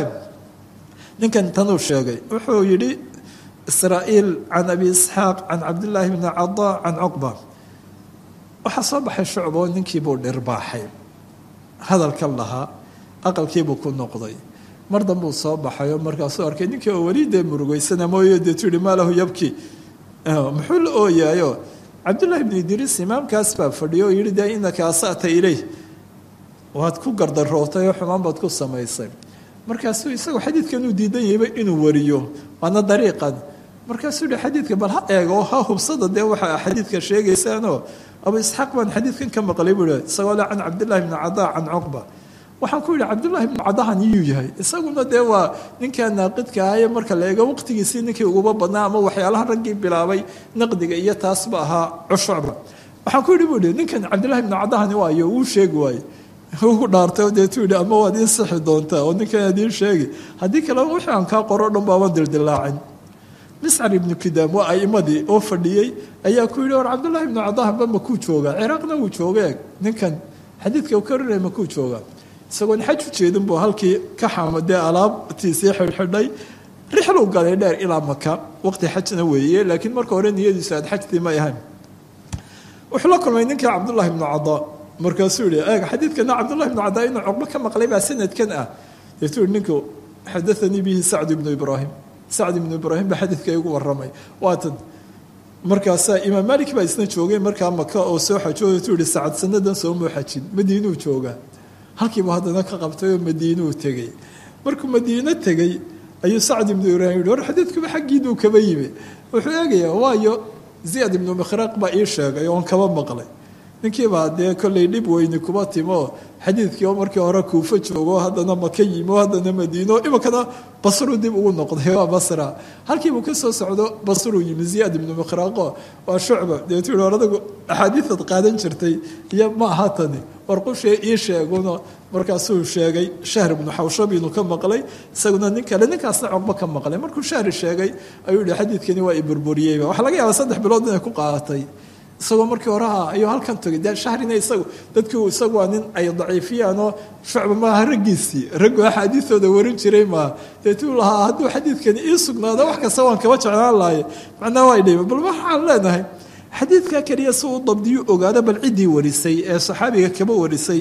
ninkan tanuu sheegay wuxuu yidhi israa'iil can abi isxaaq can cabdillaahi bni cadaa can cuqba waxaa soo baxay shucbo ninkiibuu dhirbaaxay hadalkan lahaa aqalkiibuu ku noqday mar dambuu soo baxay oo markaasuu arkay ninkii oo weli dee murugeysana mooye dee tuhi maa lahu yabki muxuu la ooyaayo cabdullahi bni idriis imaamkaas baa fadhiyo oo yihi dee inaka asa'ta ileyh waad ku gardarootay oo xumaan baad ku samaysay markaasuu isagu xadiidkan uu diidan yahayba inuu wariyo waana dariiqan markaasuu yihi xadiidka bal ha eego ha hubsada dee waxa xadiidka sheegaysaanoo abu isxaaq baan xadiidkan ka maqlay buu ihi isagoo le can cabdillahi bni cadaa can cuqba waxaan ku yidhi cabdullaahi bnu cadahan iyuu yahay isaguna dee waa ninkaa naaqidka ahaye marka la eego waqtigiisii ninkii uguba badnaa ama waxyaalaha raggii bilaabay naqdiga iyo taasba ahaa cushucba waxaan ku yidhi buu ihi ninkan cabdillahi bnu cadahani waayo wuu sheegi waaye uu dhaartay deetuu yidhi ama waad ii sixi doontaa oo ninkan aad ii sheegi haddii kale wixii aan kaa qoro dhan baaban dildilaacin miscar ibnu kidaam waa aimadii oo fadhiyey ayaa ku yidhi war cabdullahi ibnu cadahanba makuu joogaa ciraaqna wuu jooga ninkan xadiidka u karinaya makuu joogaa isagoon xaj u jeedin buu halkii ka xamadee alaabtiisii xidhxidhay rixluu galay dheer ilaa maka waqti xajna weeye laakiin marka hore niyadiisu aad xajtii may ahayn wuxuu la kulmay ninkii cabdullahi ibnu cadaa markaasuu yihi eeg xadiidkana cabdullahi ibnu cadaa inuu cuqbo ka maqlay baa sanadkan ah deetuu yihi ninku xadaanii bihi sacd ibnu ibraahim sacd ibnu ibraahim baa xadiidka igu waramay waatan markaasaa imaam malik baa isna joogay markaa maka oo soo xajooy tuu yihi sacad sanadan soomuu xajin madiinuu joogaa halkiibu haddana ka qabtay oo madiinuu tegey markuu madiino tegey ayuu sacd ibnu ibraahim yihi war xadiidkuba xaggiinuu kaba yimi wuxuu eegayaa waayo ziyad ibnu mikhraq baa ii sheegay oon kaba maqlay ninkiibaa dee kollay dhib weyni kuba timo xadiidkii oo markii hore kuufo joogo haddana maka yimi oo haddana madiino iminkana basruu dib ugu noqday waa basra halkiibuu ka soo socdo basruu yimi ziyaad ibnu mikhraaqo waa shucba deetu yihi war adagu axaadiidaad qaadan jirtay iyo ma aha tani war qushee ii sheeguno markaasuu sheegay shahr ibnu xawshab inuu ka maqlay isaguna nin kale ninkaasna cogbo ka maqlay markuu shahri sheegay ayuu yihi xadiidkani waa i burburiyeyba waxaa laga yaabaa saddex bilood inay ku qaadatay isagoo markii horeha ayuu halkan tagay de shahrina isagu dadkii isagu waa nin ay daciifiyaanoo shucba maaha raggiisii raggu axaadiidooda warin jiray maaha deetuu lahaa hadduu xadiidkani ii sugnaado wax kasta waan kaba jeclaan lahaye macnaa waa idhima bal waxaan leenahay xadiidka keliya si uu dabdiyu ogaado bal ciddii warisay ee saxaabiga kaba warisay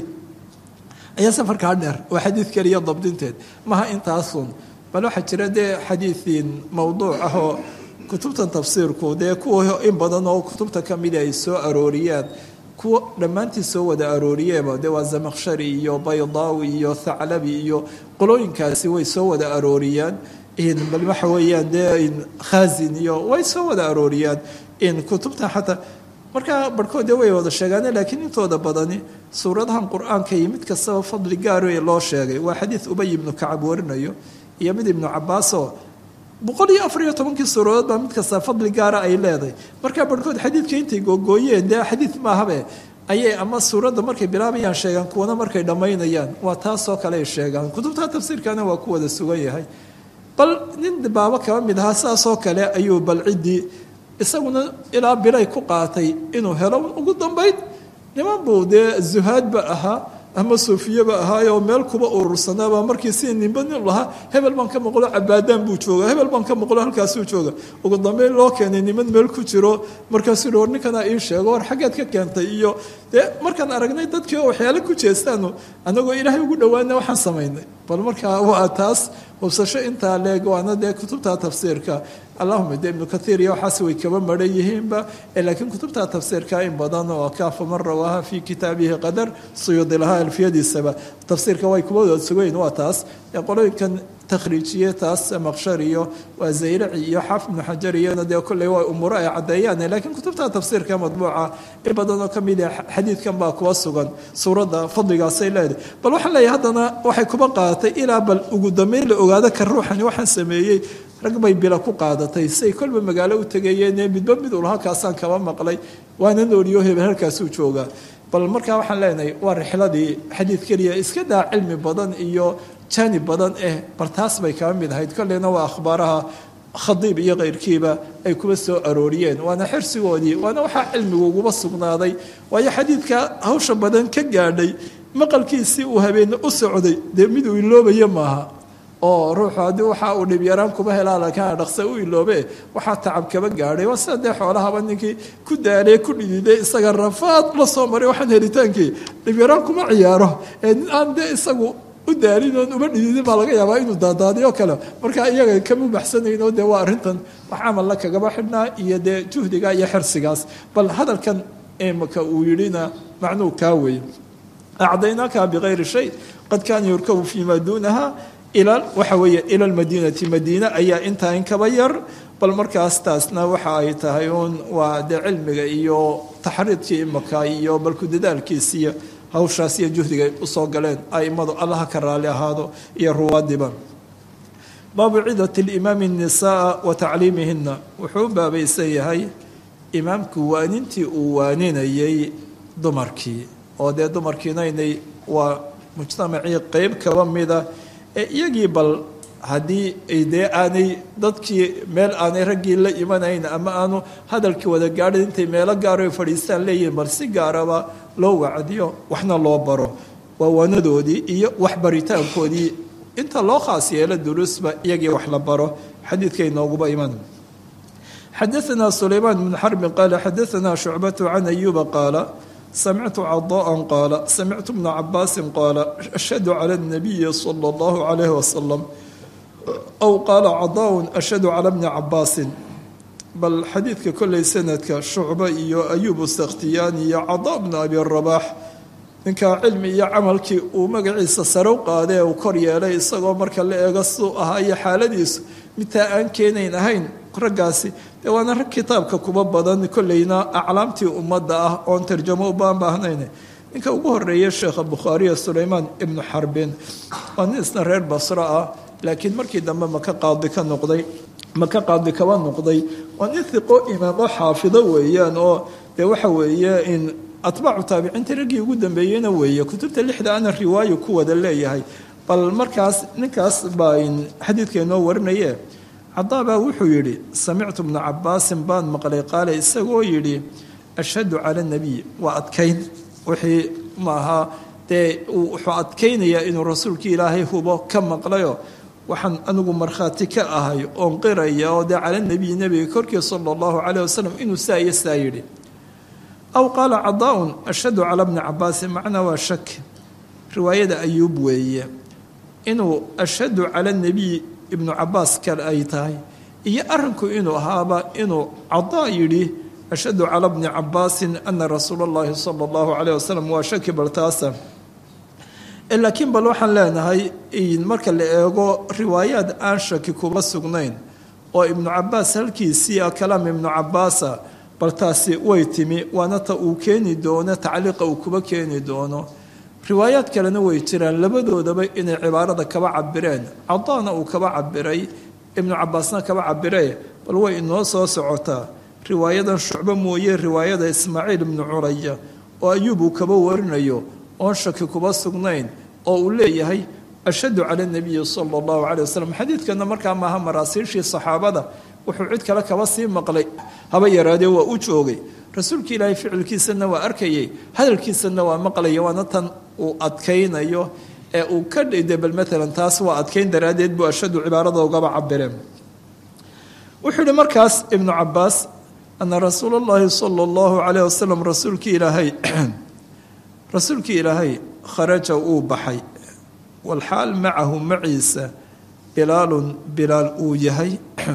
ayaa safarkaa dheer waa xadiid keliya dabdinteed maha intaasun bal waxaa jira dee xadiidiin mowduuc ah oo kutubtan tafsiirku dee kuwa in badan oo kutubta ka mida ay soo arooriyaan kuwa dhammaantii soo wada arooriyeeba dee waa zamaqshari iyo baydaawi iyo thaclabi iyo qolooyinkaasi way soo wada arooriyaan bal waxa weeyaan dee khazin iyo way soo wada arooriyaan in kutubta xataa markaa barhkood dee way wada sheegaane laakiin intooda badani suuradahan qur-aanka iyo mid kastaba fadli gaaro loo sheegay waa xadiid ubay ibnu kacab warinayo iyo mid ibnu cabaasoo boqol iyo afar iyo tobankii suuradood baa mid kasta fadli gaara ay leedahay markaa barhkood xadiidka intay googooyeen dee xadiid maahabe ayay ama suuradda markay bilaabayaan sheegaan kuwana markay dhammaynayaan waa taasoo kale ay sheegaan kutubta tafsiirkana waa ku wada sugan yahay bal nin baabo kaba mid ahaa saasoo kale ayuu bal ciddii isaguna ilaa bilay ku qaatay inuu helo ugu dambayd niman buu dee zuhaadba ahaa ama suufiyaba ahaayoo meel kuba urursanaabaa markii si ninba nin lahaa hebel baan ka maqlo cabaadaan buu jooga hebel baan ka maqlo halkaasuu jooga ugu dambeyn loo keenay niman meel ku jiro markaasuu hi war ninkanaa ii sheego war xaggeed ka keentay iyo dee markaan aragnay dadkii oo waxyaale ku jeestaanu annagoo ilaahay ugu dhowaana waxaan samaynay bal markaa waa taas hubsasho intaa leeg waana dee kutubta tafsiirka allahuma de ibnu kaiir iyo waxaas way kaba maran yihiinba laakiin kutubta tafsiirka in badan oo kaafa man rawaaha fi kitaabihi qadar suyuudi lahaa alfiyadiisaba tafsiirka way kuba wada sugayn waa taas qolooyinkan takhriijiye taas maqshar iyo waa zayraci iyo xaafid ibnu xajar iyona dee kolley waa umuuro ay caddeeyaan laakiin kutubta tafsiirka madbuuca in badan oo kamid ah xadiidkan baa kuwa sugan suuradda fadligaasay leedahay bal waxaan leeyahay haddana waxay kuba qaadatay ilaa bal ugu dambeyn la ogaado kan ruuxani waxaan sameeyey rag bay bila ku qaadatay say kolba magaalo u tegayeen midba mid ul halkaasaan kaba maqlay waana nooliyo hebel halkaasuu joogaa bal markaa waxaan leenahay waa rixladii xadiid keliya iska daa cilmi badan iyo jaanib badan eh bal taas bay kaba mid ahayd kolleyna waa akhbaaraha khadiib iyo keyrkiiba ay kuba soo arooriyeen waana xirsigoodii waana waxaa cilmigu uguba sugnaaday waayo xadiidka hawsha badan ka gaadhay maqalkiisii uu habeenne u socday dee mid uu iloobayo maaha oo ruuxu haddii waxa uu dhibyaraan kuba helaa lakiin dhaqse u iloobe waxaa tacab kaba gaadhay waa sida dee xoolahaba ninkii ku daalee ku dhididay isaga rafaad la soo maray waxaan helitaankii dhibyaraan kuma ciyaaro ee nin aan dee isagu u daalin oon uma dhididin baa laga yaabaa inuu daadaadiyo kale markaa iyaga kama baxsanayno dee waa arrintan wax camalla kagaba xidhnaa iyo dee juhdiga iyo xirsigaas bal hadalkan imaka uu yidhina macnuu kaa weeye acdaynaaka bikayri shay qad kaana yurkabu fii maa duunaha ila waxa weeye ila lmadiinati madiine ayaa intaa in kaba yar bal markaas taasna waxa ay tahay uun waa dee cilmiga iyo taxriidkii imaka iyo balku dadaalkiisiiyo hawshaas iyo juhdigay usoo galeen aimadu allaha ka raali ahaado iyo ruwaadiba baabu cidat limaami nisaa wa tacliimihina wuxuu u baabaysan yahay imaamku waanintii uu waaninayay dumarkii oo dee dumarkiinaynay waa mujtamacii qeyb kaba mida ee iyagii bal haddii dee aanay dadkii meel aanay raggii la imanayn ama aanu hadalkii wada gaadhin intay meelo gaaro fadhiistaan leeyihin bal si gaaraba loo wacdiyo waxna loo baro waa waanadoodii iyo waxbaritaankoodii inta loo khaas yeelo duruusba iyagii wax la baro xadiidka inooguba iman xadaثna sulaymaan bn xarbin qaala xadaثna shucbatu can ayuba qaala samictu cadاءa qaala samictu bna cabaasi qaala ashhadu calى الnabiyi slى اllahu عalayh wasalam aw qaala cadaa ashhadu calى bni cabaasin bal xadiidka kolley sanadka shucba iyo ayubu sakhtiyaani iyo cadaa bna abi rabaax ninkaa cilmi iyo camalkii uu magaciisa sarow qaadee uu kor yeelay isagoo marka la eego suu ahaa iyo xaaladiisu midtaa aan keenayn ahayn raggaasi dee waana rag kitaabka kuba badan kolleyna aclaamtii ummadda ah oon tarjamo ubaan baahnayn ninka ugu horeeya sheekha bukhaariya sulaymaan ibnu xarbin waa nin isna reer basro ah laakiin markii dambe maka qaadi ka noqday maka qaadi kaba noqday waa nin hiqo imaamo xaafido weeyaan oo dee waxa weeye in atbaacu taabiciinta raggii ugu dambeeyeyna weeye kutubta lixda ana riwaayo ku wada leeyahay bal markaas ninkaas baa xadiidka inoo warinaye cadaabaa wuxuu yidhi samictu bna cabaasin baan maqlay qaale isagoo yidhi ashhadu cala nabiy waa adkayn wixii maaha dee wuxuu adkaynayaa inuu rasuulkii ilaahay hubo ka maqlayo waxaan anigu markhaati ka ahay oon qiraya oo dee cala nabiy nebiga korkii sala allahu caleyh wasalam inuu saa iyo saa yidhi aw qaala cadaaun ashhadu cala bni cabaasin macnaa waa shak riwaayada ayuub weeye inuu ashhadu cala nabiy ibnu cabaas kale ay tahay iyo arinku inuu ahaaba inuu cadaa yidhi ashhadu cala bni cabaasin ana rasuula اllahi sala اllahu calayh wasalam waa shaki bal taasa laakiin bal waxaan leenahay marka la eego riwaayaad aan shaki kuba sugnayn oo ibnu cabaas halkiisii a kalaam ibnu cabaasa bal taasi way timi waana ta uu keeni doono tacliiqa uu kuba keeni doono riwaayaad kalena way jiraan labadoodaba inay cibaarada kaba cabireen cadaana uu kaba cabiray ibnu cabaasna kaba cabire bal way inoo soo socotaa riwaayadan shucbo mooye riwaayada ismaaciil ibnu curaya oo ayuub uu kaba warinayo oon shaki kuba sugnayn oo uu leeyahay ashhadu cala nabiyi sala allahu calay wasalam xadiidkana markaa maaha maraasiishii saxaabada wuxuu cid kale kaba sii maqlay haba yaraadee waa u joogay rasuulka ilaahay ficilkiisana waa arkayay hadalkiisana waa maqlaya waana tan uu adkaynayo ee uu ka dhide bal maalan taas waa adkayn daraaddeed buu ashadu cibaarada ugaba cabireen wuxuu yihi markaas ibnu cabaas ana rasuula اllahi sala اllahu calayh wasalam rasuulkii ilaahay rasuulkii ilaahay kharaja uu baxay walxaal macahu maciisa bilaalun bilaal uu yahay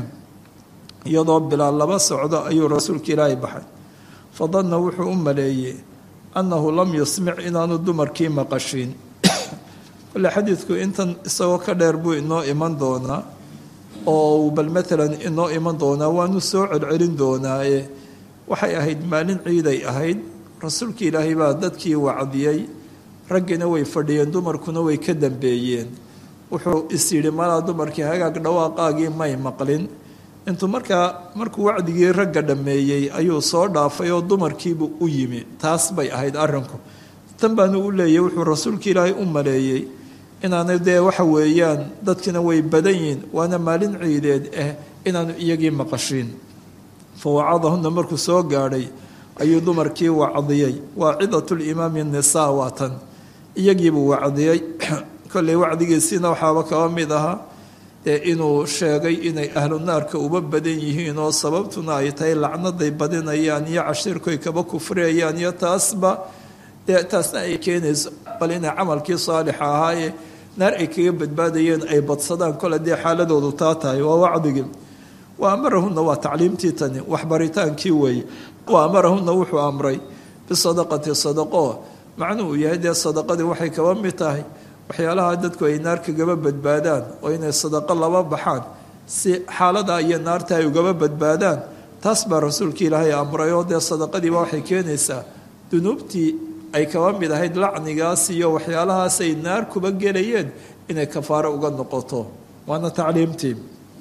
iyadoo bilaal laba socdo ayuu rasuulka ilaahay baxay fadanna wuxuu u maleeyey annahu lam yusmic inaanu dumarkii maqashiin kole xadiidku intan isagoo ka dheer buu inoo iman doonaa oo bal maalan inoo iman doonaa waanu soo celcelin doonaaye waxay ahayd maalin ciiday ahayd rasuulka ilaahay baa dadkii wacdiyey raggina way fadhiyeen dumarkuna way ka dambeeyeen wuxuu is yidhi malaa dumarkii hagaag dhawaaqaagii may maqlin intuu markaa markuu wacdigii ragga dhammeeyey ayuu soo dhaafay oo dumarkiibu u yimi taas bay ahayd arrinku tan baanu u leeyay wuxuu rasuulka ilaahay u maleeyey inaanay dee waxa weeyaan dadkina way badan yihiin waana maalin ciideed ah inaanu iyagii maqashiin fa wacadahunna markuu soo gaadhay ayuu dumarkii wacdiyey waacidatulimaami nisaa waa tan iyagiibuu wacdiyey kolley wacdigiisiina waxaaba kaba mid ahaa dee inuu sheegay inay ahlu naarka uba badan yihiin oo sababtuna ay tahay lacnaday badinayaan iyo cashiirkoy kaba kufriyayaan iyo taasba dee taasna ay keenayso bal inay camalkii saalixa ahaaye naar ay kaga badbaadayeen ay badsadaan kole dee xaaladoodu taa tahay waa wacdigii wa amarahunna waa tacliimtii tani waxbaritaankii weeye wa amarahunna wuxuu amray bisadaqati sadaqo macnuhu yahay dee sadaqadii waxay kaba mid tahay waxyaalaha dadku ay naar kagaba badbaadaan oo inay sadaqo laba baxaan si xaalada iyo naarta ay ugaba badbaadaan taas baa rasuulka ilaahay amray oo dee sadaqadiiba waxay keenaysaa dunuubtii ay kaba mid ahayd lacnigaas iyo waxyaalahaas ay naar kuba gelayeen inay kafaaro uga noqoto waana tacliimtii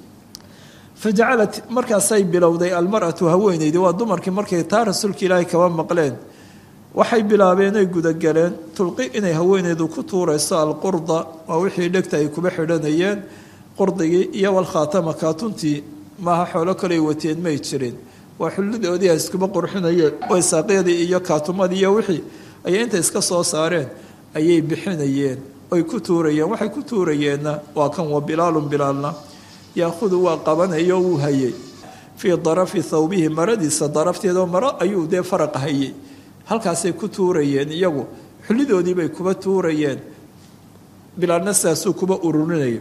fajacalat markaasay bilowday almaratu haweeneydi waa dumarkii markay taa rasuulka ilaahay kaba maqleen waxay bilaabeen ay gudagaleen tulqi inay haweeneydu ku tuurayso alqurda waa wixii dhegta ay kuba xidhanayeen qurdigii iyo walkhaatama kaatuntii maaha xoolo kaley wateen may jirin waa xullidoodii ay iskuba qurxinayeen waysaaqyadii iyo kaatumadii iyo wixii ayay inta iska soo saareen ayay bixinayeen oy ku tuurayeen waxay ku tuurayeenna waa kan wa bilaalun bilaalna yaahudu waa qabanayo wuu hayay fii darafi thawbihi maradiisa darafteedao maro ayuu dee faraqa hayay halkaasay ku tuurayeen iyagu xullidoodiibay kuba tuurayeen bilaalna sidaasuu kuba ururinayay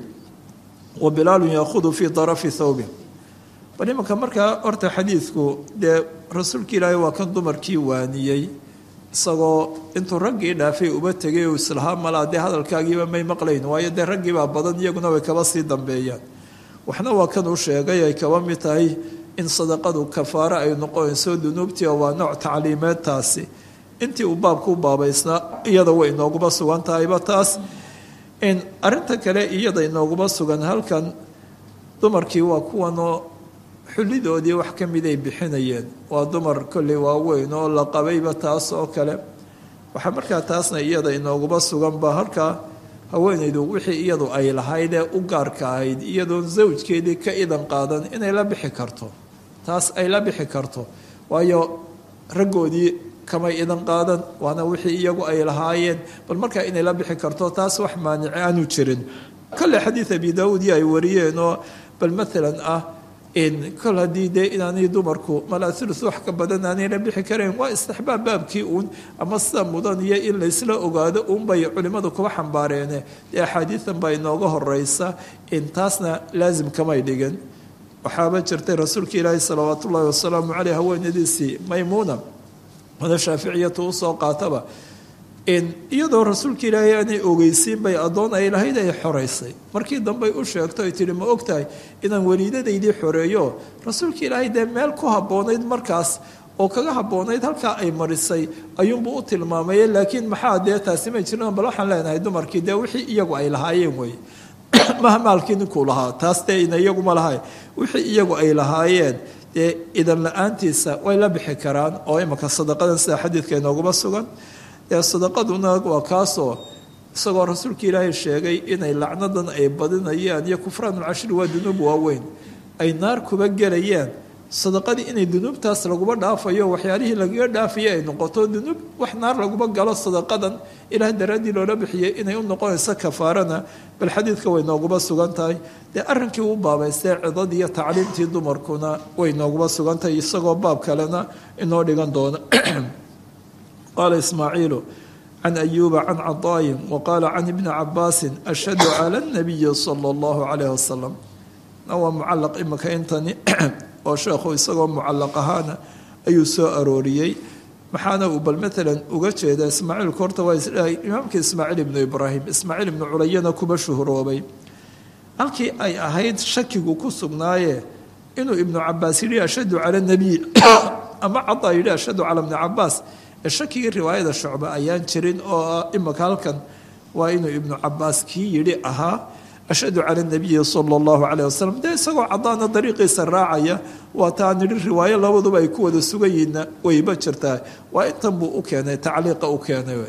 wa bilaalun yaahudu fii darafi thawbih bal imanka markaa horta xadiidku dee rasuulka ilaahay waa kan dumarkii waaniyey isagoo intuu raggii dhaafay uba tegay oo islahaa malaa dee hadalkaagiiba may maqlayn waayo dee raggiibaa badan iyaguna way kaba sii dambeeyaan waxna waa kan uu sheegay ay kaba mid tahay in sadaqadu kafaaro ay noqonayso dunuubtii oo waa nooc tacliimeed taasi intii uu baabku u baabaysnaa iyada way inooguma sugan tahayba taas in arinta kale iyada inooguma sugan halkan dumarkii waa kuwanoo xullidoodii wax ka mid ay bixinayeen waa dumar kolley waaweyn oo la qabayba taas oo kale waxaa markaa taasna iyada inooguma suganba halkaa haweenaydu wixii iyadu ay lahayd ee u gaarka ahayd iyadoon zawjkeedii ka idan qaadan inay la bixi karto taas ay la bixi karto waayo raggoodii kamay idan qaadan waana wixii iyagu ay lahaayeen bal markaa inay la bixi karto taas wax maanici aanu jirin kale xadiid abi daawuud iyo ay wariyeen oo bal maalan ah in kol haddii dee inaanay dumarku malaa ulus wax ka badan aanay la bixi karayn waa istixbaab baabkii uun ama sida mudan iyo in laysla ogaado uunbay culimmadu kuba xambaareene dee axaadiidan baa inooga horeysa in taasna laasim kamay dhigin waxaaba jirtay rasuulka ilaahi salawaat ullaahi wasalaamu caleyh haweenadiisii maymuuna wada shaaficiyatu usoo qaataba iyadoo rasuulka ilaahay aanay ogeysiin bay addoon ay lahayd ay xoreysay markii dambey u sheegto ay tihi ma ogtahay inaan weliidadaydii xoreeyo rasuulka ilaahay dee meel ku habboonayd markaas oo kaga habboonayd halkaa ay marisay ayuunbuu u tilmaamay laakiin maxaa dee taasi may jirin bal waxaan leenahay dumarkii dee wixii iyagu ay lahaayeen wey maha maalkii ninkuu lahaa taas dee ina iyaguma lahay wixii iyagu ay lahaayeen dee idan la-aantiisa way la bixi karaan oo imanka sadaqadan sida xadiidka inooguma sugan ee sadaqaduna waa kaasoo isagoo rasuulka ilaahay sheegay inay lacnadan ay badinayaan iyo kufraanulcashri waa dunuub waaweyn ay naar kuba gelayaan sadaqadii inay dunuubtaas laguba dhaafayo waxyaalihii lagaga dhaafaya ay noqoto dunuub wax naar laguba galo sadaqadan ilaah daraaddii loola bixiyay inay u noqonayso kafaarana bal xadiidka way nooguba sugan tahay dee arrinkii u baabaystee cidadii iyo tacliimtii dumarkuna way nooguba sugan tahay isagoo baab kalena inoo dhigan doona qala ismaaciilu can ayuuba can cadaayin waqaala can ibni cabaasin ashhadu cala اnabiyi sala اllahu calayh wasalam waa mucalaq imika intani oo sheekhu isagoo mucalaq ahaana ayuu soo arooriyey maxaana uu bal maalan uga jeeda ismaaciilku horta waa imaamka ismaaciil ibnu ibraahim ismaaciil ibnu culayana kuba shuhuroobay halkii ay ahayd shakigu ku sugnaaye inuu ibnu cabaas yidhi ashhadu cala nabiy ama cadaa yidhi ashhadu cala bni cabaas shakigii riwaayada shucbe ayaan jirin oo imika halkan waa inuu ibnu cabaas kii yidhi ahaa ashhadu cala nabiyi sala allahu caleyh wasalam dee isagoo cadaana dariiqiisa raacaya waa taa nidhi riwaayo labaduba ay ku wada sugan yihiinna wayba jirtaa waa intan buu u keenay tacliiqa u keenay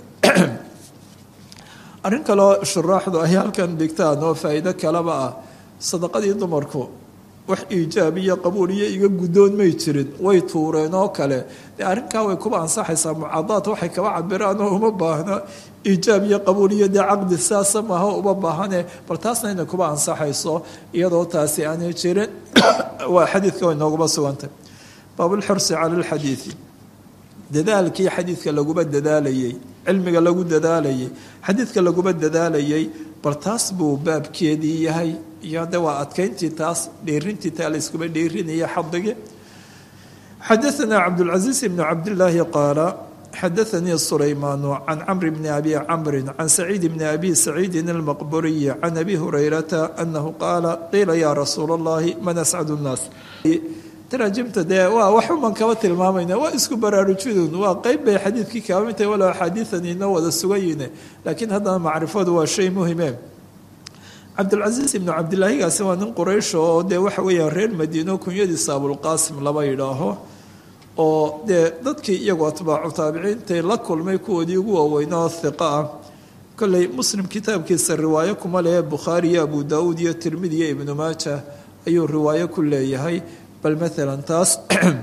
arrin kaleo shuraaxdu ay halkan dhigtaan oo faa'iido kaleba ah sadaqadii dumarku wax iijaab iyo qabuul iyo iga guddoon may jirin way tuureen oo kale dee arrinkaa way kuba ansaxaysaa mucaadaad waxay kaba cabiraan oo uma baahno iijaab iyo qabuul iyo dee caqdi saasa maaha uma baahane bal taasna inay kuba ansaxayso iyadoo taasi aanay jirin waa xadiidka way nooguma sugantay baabulxirsi cala alxadiidi dadaalkii xadiidka laguma dadaalayey cilmiga lagu dadaalayay xadiidka laguma dadaalayay bal taas buu baabkeedii yahay iyo de waa adkayntii taas dheerintii taa layskuma dheerinaya xadigii xadaanaa cabdulcasiis ibnu cabdillaahi qaala xadaanii sulaymaanu can camri bni abi camrin can saciid bni abi saciidin almaqburiyi can abi hurayrata anahu qaala qiila yaa rasuula allahi man ascadu nnaas taraajimta dee waa waxuman kaba tilmaamayna waa isku baraarujidun waa qeyb bay xadiidkii kaba mid tahay walow axaadiidan inoo wada sugayine laakiin haddana macrifadu waa shay muhime cabdulcasiis ibnu cabdilaahigaasi waa nin quraysho oo dee waxa weeyaan reer madiino kunyadiisa abulqaasim laba yidhaaho oo dee dadkii iyagoo atbaacu taabiciintay la kulmay kuwoodii ugu waaweynoo hiqa ah kolley muslim kitaabkiisa riwaayo kuma lehe bukhaari iyo abu daauud iyo tirmidi iyo ibnu maaja ayuu riwaayo ku leeyahay bal maalan taas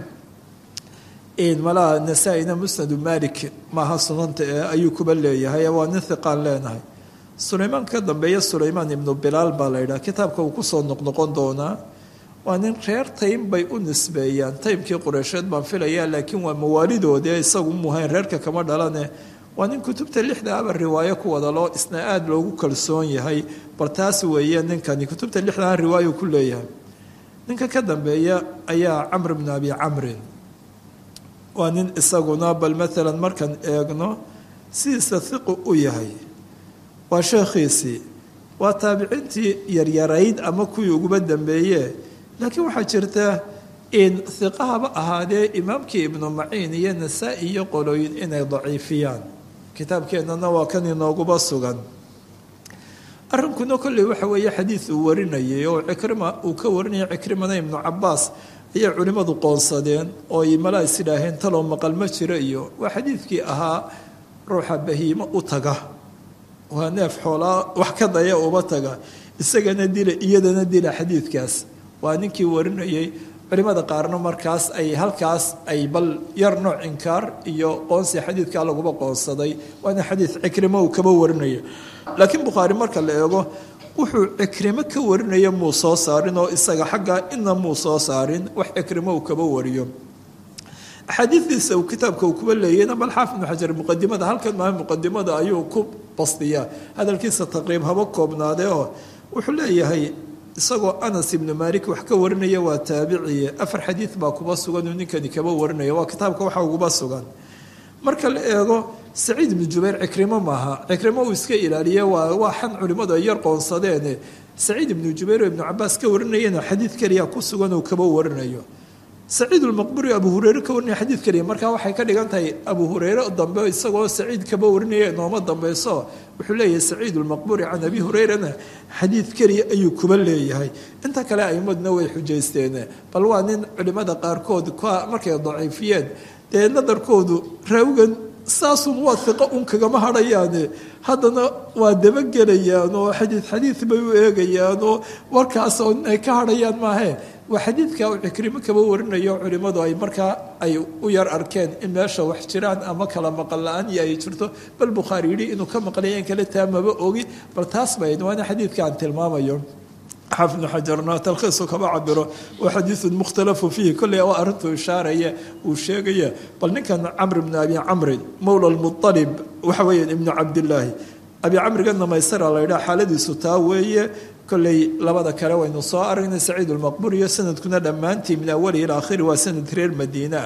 malaha nasaa-ina musnadu malik maaha sunanta ee ayuu kuba leeyahay waa nin hiqaan leenahay sulaymaan ka dambeeya sulaymaan ibnu bilaal baa la yidhaha kitaabka uu kusoo noqnoqon doonaa waa nin reer taym bay u nisbeeyaan taymkii qureysheed baan filayaa laakiin waa mawaalidoodee isagu muhayn reerka kama dhalane waa nin kutubta lixda aba riwaayo ku wada loo isna aada loogu kalsoon yahay bal taas weeye ninkani kutubta lixdaa riwaayo ku leeyahay ninka ka dambeeya ayaa camr bnu abi camrin waa nin isaguna bal maalan markaan eegno sidiisa hiqu u yahay waa sheekhiisii waa taabiciintii yaryarayd ama kuwii uguba dambeeye laakiin waxaa jirta in hiqahaba ahaadee imaamkii ibnu maciin iyo nasaa-i iyo qolooyin inay daciifiyaan kitaabkeennana waa kan inooguba sugan arrinkuna kolley waxa weeye xadiid uu warinayay oo cikrima uu ka warinaya cikrimana ibnu cabaas ayay culimmadu qoonsadeen oo ay malaa is idhaaheen taloo maqal ma jiro iyo waa xadiidkii ahaa ruuxa bahiimo u taga waa neef xoolaa wax ka daya uba taga isagana dila iyadana dila xadiidkaas waa ninkii warinayay culimmada qaarna markaas ay halkaas ay bal yar nooc inkaar iyo qoonsi xadiidkaa laguba qoonsaday waana xadiid cikrimo uu kaba warinaya laakiin bukhaari marka la eego wuxuu cikrimo ka warinaya muu soo saarin oo isaga xaggaa ina muu soo saarin wax cikrimo uu kaba wariyo axaadiidiisa uu kitaabka uu kuba leeyayna bal xaafid ibnu xajar muqadimada halkan maaha muqadimada ayuu ku bastiyaa hadalkiisa taqriib haba koobnaadee oo wuxuu leeyahay isagoo anas ibnu malik wax ka warinaya waa taabiciye afar xadiid baa kuba sugan uu ninkani kaba warinaya waa kitaabka waxa uguba sugan marka la eego saciid ibnu jubayr cikrimo maaha cikrimo uu iska ilaaliye waa waa xan culimmadu ay yar qoonsadeene saciid ibnu jubayr oo ibnu cabaas ka warinayana xadiid keliya ku sugan uu kaba warinayo saciid ulmaqburi abu hureyre ka warinaya xadiid keliya markaa waxay ka dhigan tahay abu hureyre dambe isagoo saciid kaba warinaya nooma dambeyso wuxuu leeyahay saciid ulmaqburi can abi hureyrana xadiid keliya ayuu kuba leeyahay inta kale aimadna way xujaysteen bal waa nin culimada qaarkood markay daciifiyeen dee nadarkoodu raawigan saasun waa iqo un kagama hadhayaane haddana waa dabagelayaan oo xadiid xadiid bay u eegayaan oo warkaas oo ay ka hadhayaan maahe waa xadiidka uu cikrimo kaba warinayo culimmadu ay markaa ay u yar arkeen in meesha wax jiraan ama kala maqal la-aan iyo ay jirto bal bukhaari yidhi inuu ka maqlaya in kale taa maba ogi bal taas bayd waana xadiidka aan tilmaamayo xaafid ibnu xajarna talkhiisu kama cabiro waa xadiidun mukhtalafu fiihi kolley waa arrintuu ishaaraya uu sheegaya bal ninkan camr ibnu abi camrin mowla lmualib waxa weeyaan ibnu cabdillaahi abi camrigana maysara la yidhaha xaaladiisu taa weeye kolley labada kale waynu soo aragnay saciid ulmaqbur iyo sanadkuna dhammaantii min awali ila akhiri waa sanad reer madiina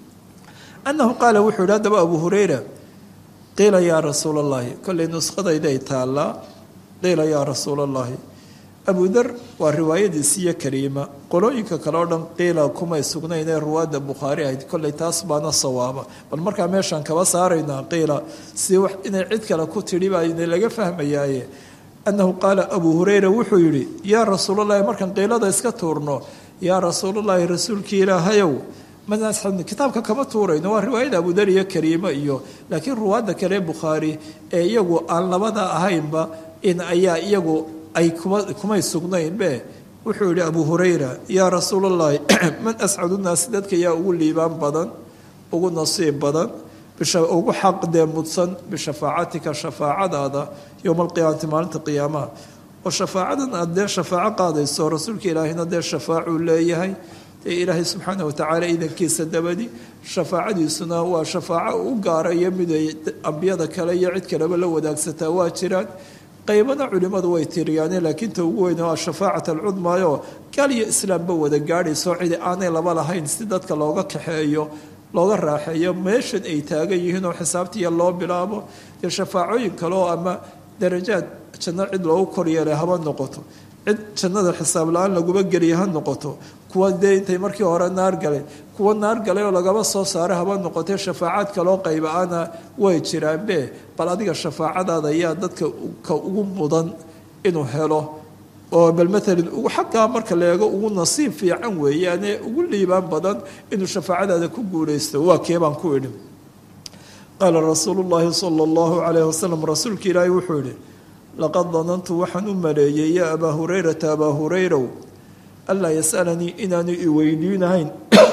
annahu qaala wuxuu yidhi haddaba abu hureyra qiila yaa rasuula allahi kolley nuskhadayday taallaa qiila yaa rasuula allahi abu dar waa riwaayadiisiiyo kariima qolooyinka kale oo dhan qiila kumay sugnayn ee ruwaadda bukhaari ahayd kolley taas baana sawaaba bal markaa meeshaan kaba saaraynaa qiila si wax inay cid kale ku tidhi baa ina laga fahmayaaye annahu qaala abuu hureyra wuxuu yidhi yaa rasuulalahi markaan qiilada iska tuurno yaa rasuulalahi rasuulkii ilaahayow manasxadni kitaabka kama tuurayno waa riwaayada abudar iyo kariimo iyo laakiin ruwaadda kale bukhaari ee iyagu aan labada ahaynba in ayaa iyagu ay kumay sugnaynbe wuxuu yidhi abu hurayra yaa rasuulallaahi man ascadu naasi dadka yaa ugu liibaan badan ugu nasiib badan ugu xaq dee mudsan bishafaacatika shafaacadaada yowma alqiyaamati maalinta qiyaamaha oo shafaacadan aad dee shafaaco qaadayso rasuulka ilaahina dee shafaacuu leeyahay dee ilaahay subxaana watacaala idankiisa dabadi shafaacadiisuna waa shafaaco u gaaraya miday ambiyada kale iyo cid kaleba la wadaagsataa waa jiraan qaybana culimmadu way tiriyaane laakiin ta ugu weyn waa shafaacat alcudmaayoo gaal iyo islaamba wada gaadhayso cidi aanay laba lahayn si dadka looga kaxeeyo looga raaxeeyo meeshan ay taagan yihiin oo xisaabtiiya loo bilaabo dee shafaacooyin kaleoo ama darajaad janno cid loogu koryeelay haba noqoto cid jannada xisaab la-aan laguma geliya ha noqoto kuwa dee intay markii hore naar galay kuwa naar galay oo lagaba soo saara haba noqotee shafaacaad kaloo qayba-ana way jiraanbe bal adiga shafaacadaada ayaa dadka ka ugu mudan inuu helo oo bal maalan xaggaa marka la eego ugu nasiib fiican weeyaane ugu liibaan badan inuu shafaacadaada ku guulaysto waa kee baan ku idhi qaala rasuulu llaahi sala allahu calayhi wasalam rasuulka ilaahi wuxuu yidhi laqad danantu waxaan u maleeyey yaa abaa hurayrata abaa hurayrow anlaa yasalanii inaanu i weydiinahayn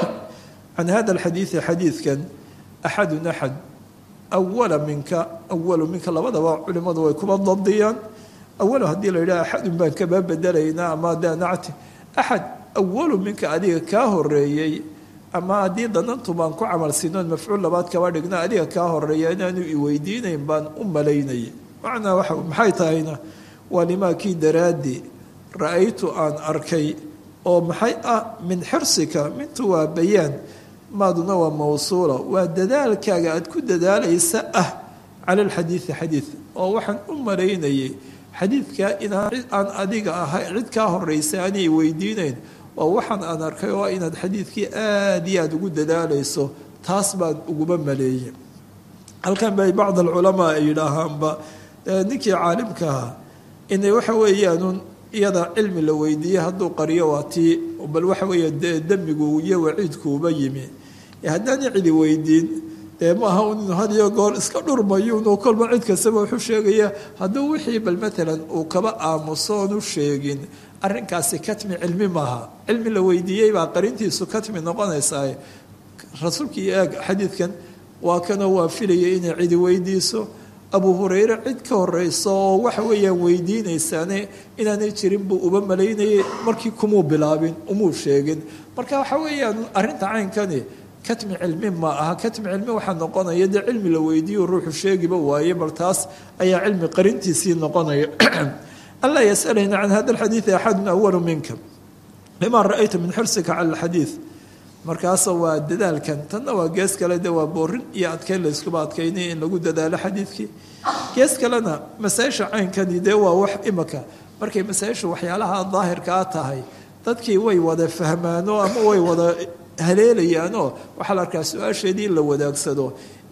can hada alxadiidi xadiidkan axadun axad awala minka awalu minka labadaba culimmadu way kuba dabdiyaan awalu haddii la yidhaha axadun baan kaba bedelaynaa ama danacti axad awalu minka adiga kaa horeeyey ama haddii danantu baan ku camal siinoon mafcuul labaad kaba dhigna adiga kaa horeeya inaanu i weydiinayn baan u malaynayay macnaa waa maxay tahayna waa limaa kii daraaddi ra-aytu aan arkay oo maxay ah min xirsika mintu waa bayaan maaduna waa mawsuula waa dadaalkaaga aad ku dadaalaysa ah cala alxadiidi xadiid oo waxaan u malaynayay xadiidkaa inaan cid aan adiga ahay cid kaa horeysa aanay weydiinayn waa waxaan aan arkay oo inaad xadiidkii aad iyo aada ugu dadaalayso taas baan uguma maleeyey halkan bay bacd alculamaa ay yidhaahaanba ninkii caalimka ahaa inay waxa weeyaanun iyada cilmi la weydiiyey hadduu qariyo waa tii bal waxa weeye demigu iyo waciidkuuba yimi haddaana cidi weydiin dee maaha un inu had iyo goor iska dhurmayuunu kolba cid kastaba wuxuu sheegaya hadduu wixii bal maalan uu kaba aamuso oonu sheegin arrinkaasi katmi cilmi maaha cilmi la weydiiyey baa qarintiisu katmi noqonaysaa rasuulkii eeg xadiidkan waa kanoo waa filayay inay cidi weydiiso abu hureyre cid ka horeyso oo waxa weeyaan weydiinaysaane inaanay jirin buu uba malaynayay markii kumuu bilaabin umuu sheegin marka waxa weeyaan arrinta caynkani katmi cilmi ma aha katmi cilmi waxaa noqonaya dee cilmi la weydiiyo ruuxu sheegiba waaye bal taas ayaa cilmi qarintiisii noqonaya anlaa yasalayna can hada alxadiidi axadun awalu minka lima ra-ayta min xirsika cala alxadiid markaasa waa dadaalkan tanna waa gees kale de waa boorin iyo adkeyn layskuba adkaynay in lagu dadaalo xadiidkii gees kalena masaa-isha caynkani dee waa wax imaka markay masaa-isha waxyaalaha daahirkaa tahay dadkii way wada fahmaano ama way wada haleelayaanoo waxaa la arkaa su-aasheedii in la wadaagsado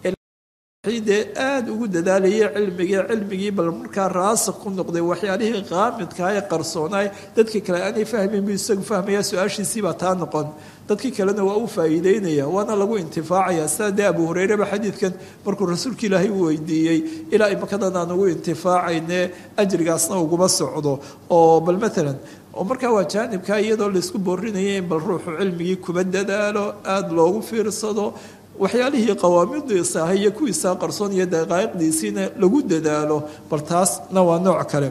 dee aada ugu dadaalayay cilmigii cilmigii bal markaa raasik ku noqday waxyaalihii qaamidkaa ee qarsoonaay dadkii kale aanay fahmin bu isagu fahmaya su-aashiisiibaa taa noqon dadkii kalena waa u faa'iideynaya waana lagu intifaacaya sidaa dee abu hureyreba xadiidkan markuu rasuulka ilaahay u weydiiyey ilaa imakadan aan ugu intifaacayne ajrigaasna uguma socdo oo bal maalan oo markaa waa jaanibkaa iyadoo laysku boorinaya in bal ruuxu cilmigii kuba dadaalo aada loogu fiirsado waxyaalihii qawaamidiisa ahay iyo kuwiisaa qarsoon iyo daqaa'iqdiisiina lagu dadaalo bal taasna waa nooc kale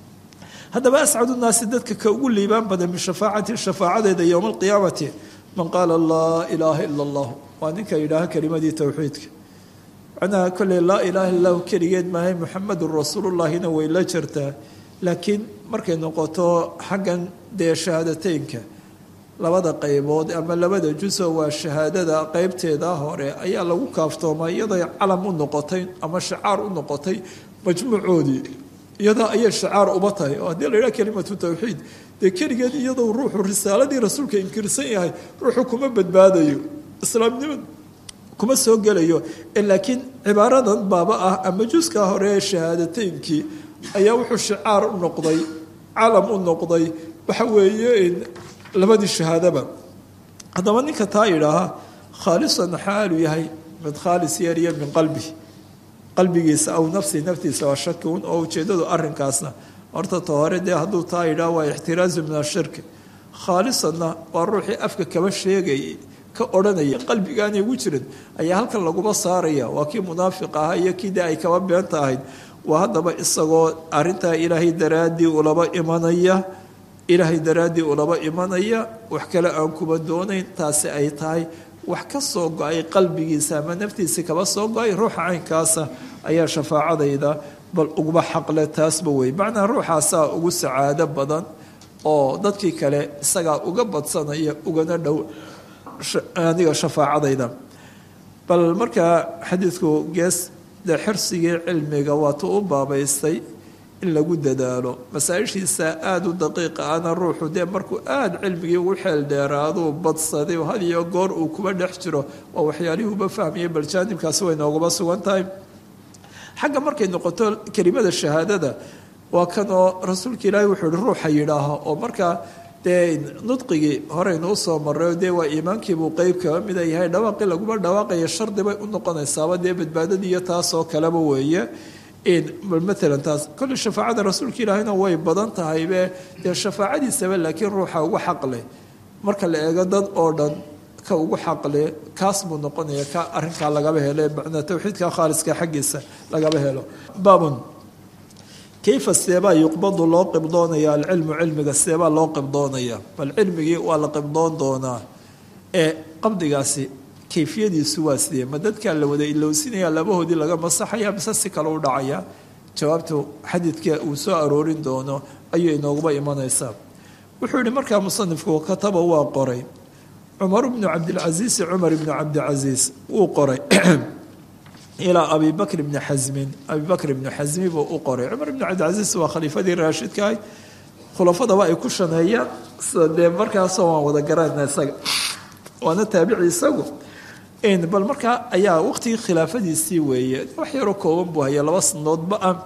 haddaba ascadu naasi dadka ka ugu liibaan badan min shafaacati shafaacadeeda yowma alqiyaamati man qaala laa ilaaha ila allah waa ninka yidhaaha kelimadii towxiidka macnaha kolley laa ilaaha illahu keligeed maahay muxamedun rasuulullahina way la jirtaa laakiin markay noqoto xaggan dee shahaadateynka labada qaybood ama labada juso waa shahaadada qeybteeda hore ayaa lagu kaaftooma iyaday calam u noqotay ama shacaar u noqotay majmuucoodii iyadaa ayay shacaar uba tahay oo haddii la yidhaha kelimatu tawxiid dee keligeed iyadoo ruuxu risaaladii rasuulka inkirsan yahay ruuxu kuma badbaadayo islaamnimad kuma soo gelayo laakiin cibaaradan baaba ah ama juskaa hore ee shahaadateynkii ayaa wuxuu shacaar u noqday calam u noqday waxa weeye labadii shahaadaba haddaba ninka taa yidhaaha khaalisan xaalu yahay mid khaalis yeeriya min qalbi qalbigiisa aw nafsi naftiisa waa shakiun oo ujeeddadu arrinkaasna horta ta hore dee hadduu taa yidhaha waa ixtiraazu min ashirki khaalisanna waa ruuxii afka kaba sheegayay ka odhanaya qalbigaanay ugu jirin ayaa halkan laguma saaraya waa kii munaafiq ahaa iyo kii dee ay kaba beenta ahayd waa haddaba isagoo arrintaa ilaahay daraaddii ulaba imanaya ilaahay daraaddii ulaba imanaya wax kale aan kuba doonayn taasi ay tahay wax ka soo go-ay qalbigiisa ama naftiisii kaba soo go-ay ruuxa caynkaasa ayaa shafaacadayda bal uguba xaqle taasba wey macnaa ruuxaasaa ugu sacaado badan oo dadkii kale isagaa uga badsanaya ugana dhow aniga shafaacadayda bal markaa xadiidku gees dee xirsigii cilmiga waatu u baabaystay in lagu dadaalo masaa-ishiisa aada u daqiiqa ana ruuxu dee markuu aada cilmigii ugu xeel dheeraaduu badsaday had iyo goor uu kuba dhex jiro waa waxyaalihii uba fahmayay bal jaanibkaasi way noogaba sugan tahay xagga markay noqoto kelimada shahaadada waa kan oo rasuulka ilaahi wuxuu ihi ruuxa yidhaaho oo markaa dee nudqigii horeynu usoo marray dee waa iimaankiibuu qeyb kaba mida yahay dhawaaqii laguma dhawaaqaya shardi bay u noqonaysaaba dee badbaadadii iyo taasoo kaleba weeye maalan taas kolley shafaacada rasuulka ilaahina way badan tahaybe dee shafaacadiisaba laakiin ruuxa ugu xaqleh marka la eego dad oo dhan ka ugu xaqle kaas buu noqonaya ka arinkaa lagaba helo macnaa towxiidka khaaliska xaggiisa lagaba helo baabun kayfa seebaa yuqbadu loo qibdoonaya alcilmu cilmiga seebaa loo qibdoonaya bal cilmigii waa la qibdoon doonaa ee qabdigaasi kayfiyadiisu waa sidee ma dadkaa la wada ilowsinaya labahoodii laga masaxaya mise si kale u dhacaya jawaabtu xadiidka uu soo aroorin doono ayuu inooguba imanaysaa wuxuu yihi markaa musanifku kataba waa qoray cumar bnu cabdilcasiisi cumar ibnu cabdicasiis wuu qoray ilaa abi bakr bni xasmin abi bakr ibnu xasmi buu u qoray cumar ibnu cabdilcasiis waa khaliifadii raashidka ahay khulafadaba ay ku shaneeyaan sida dee markaasoo waan wada garana isaga waana taabici isagu bal markaa ayaa waqtigii khilaafadiisii weeye wax yaroo kooban buu haya laba sanadoodba ah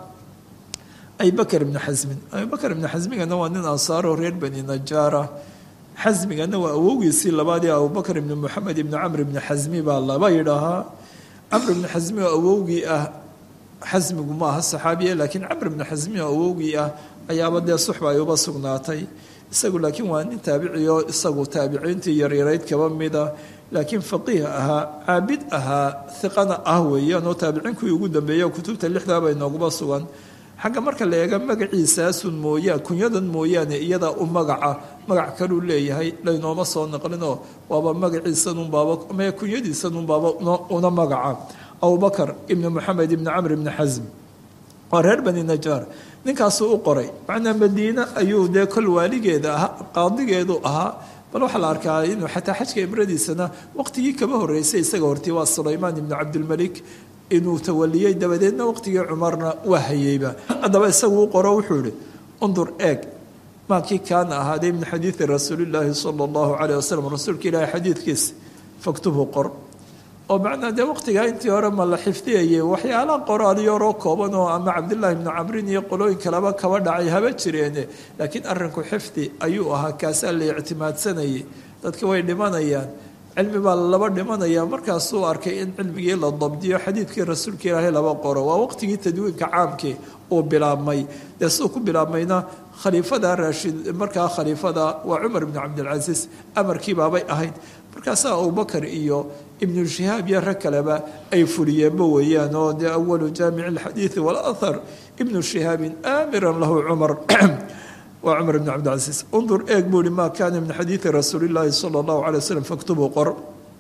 abibakr ibnu xasmin abibakr ibnu xasmigana waa nin ansaaro reer bani najaara xasmigana waa awowgiisii labaadii abubakr ibni moxamed ibni camr ibni xasmi baa laba yidhaahaa camr ibni xasmi oo awowgii ah xasmigu ma aha saxaabiya laakiin camr ibni xasmi oo awowgii ah ayaaba dee suxba ay uba sugnaatay isagu laakiin waa nin taabiciyo isagu taabiciintii yaryarayd kaba mida laakiin faqiih ahaa caabid ahaa hiqana ah weeyaan oo taabiciinkii ugu dambeeya kutubta lixdaaba inooguba sugan xagga marka la eega magaciisaasun mooyaan kunyadan mooyaane iyadaa u magaca magac kaluu leeyahay laynooma soo naqlinoo waaba magaciisanunbaaba me kunyadiisanunbaaba una magaca abubakar ibni moxamed ibni camr ibni xasm waa reer bani najaar ninkaasuu u qoray macnaa madiine ayuu dee kol waaligeeda ahaa qaadigeedu ahaa bal waxaa la arkaa inuu xataa xajka imradiisana waqtigii kaba horeysay isaga hortii waa sulaymaan ibnu cabdilmalik inuu tawaliyey dabadeedna waqtigii cumarna waa hayeyba haddaba isagu u qoro wuxuu ihi undur eeg maakii kaana ahaaday min xadiidi rasuulillaahi sala allahu caleyh wasalam rasuulka ilaahi xadiidkiisa faktubhu qor oo macnaa dee waqtigaa intii hore ma la xifdiyayay waxyaalaha qoraal yaroo kooban oo ama cabdillaahi ibnu camrin iyo qolooyin kaleba kaba dhacay haba jireene laakiin arrinku xifdi ayuu ahaa kaasaa la ictimaadsanayay dadka way dhimanayaan cilmi baa laba dhimanaya markaasuu arkay in cilmigii la dabdiyo xadiidkii rasuulka ilaahay laba qoro waa waqtigii tadwiinka caamkii uu bilaabmay dee siduu ku bilaabmayna khaliifada raashid markaa khaliifada waa cumar ibnu cabdilcasiis amarkii baabay ahayd markaasaa abubakar iyo ibnu shihaab iyo rag kaleba ay fuliyeenba weeyaan oo dee awalu jaamici alxadiidi walahar ibnu shihaabin aamiran lahu cumar waa cumar ibn cabdilcasiis undur eeg buu hi maa kaana min xadiidi rasuuli llaahi sala allahu calay waslem faktubuu qor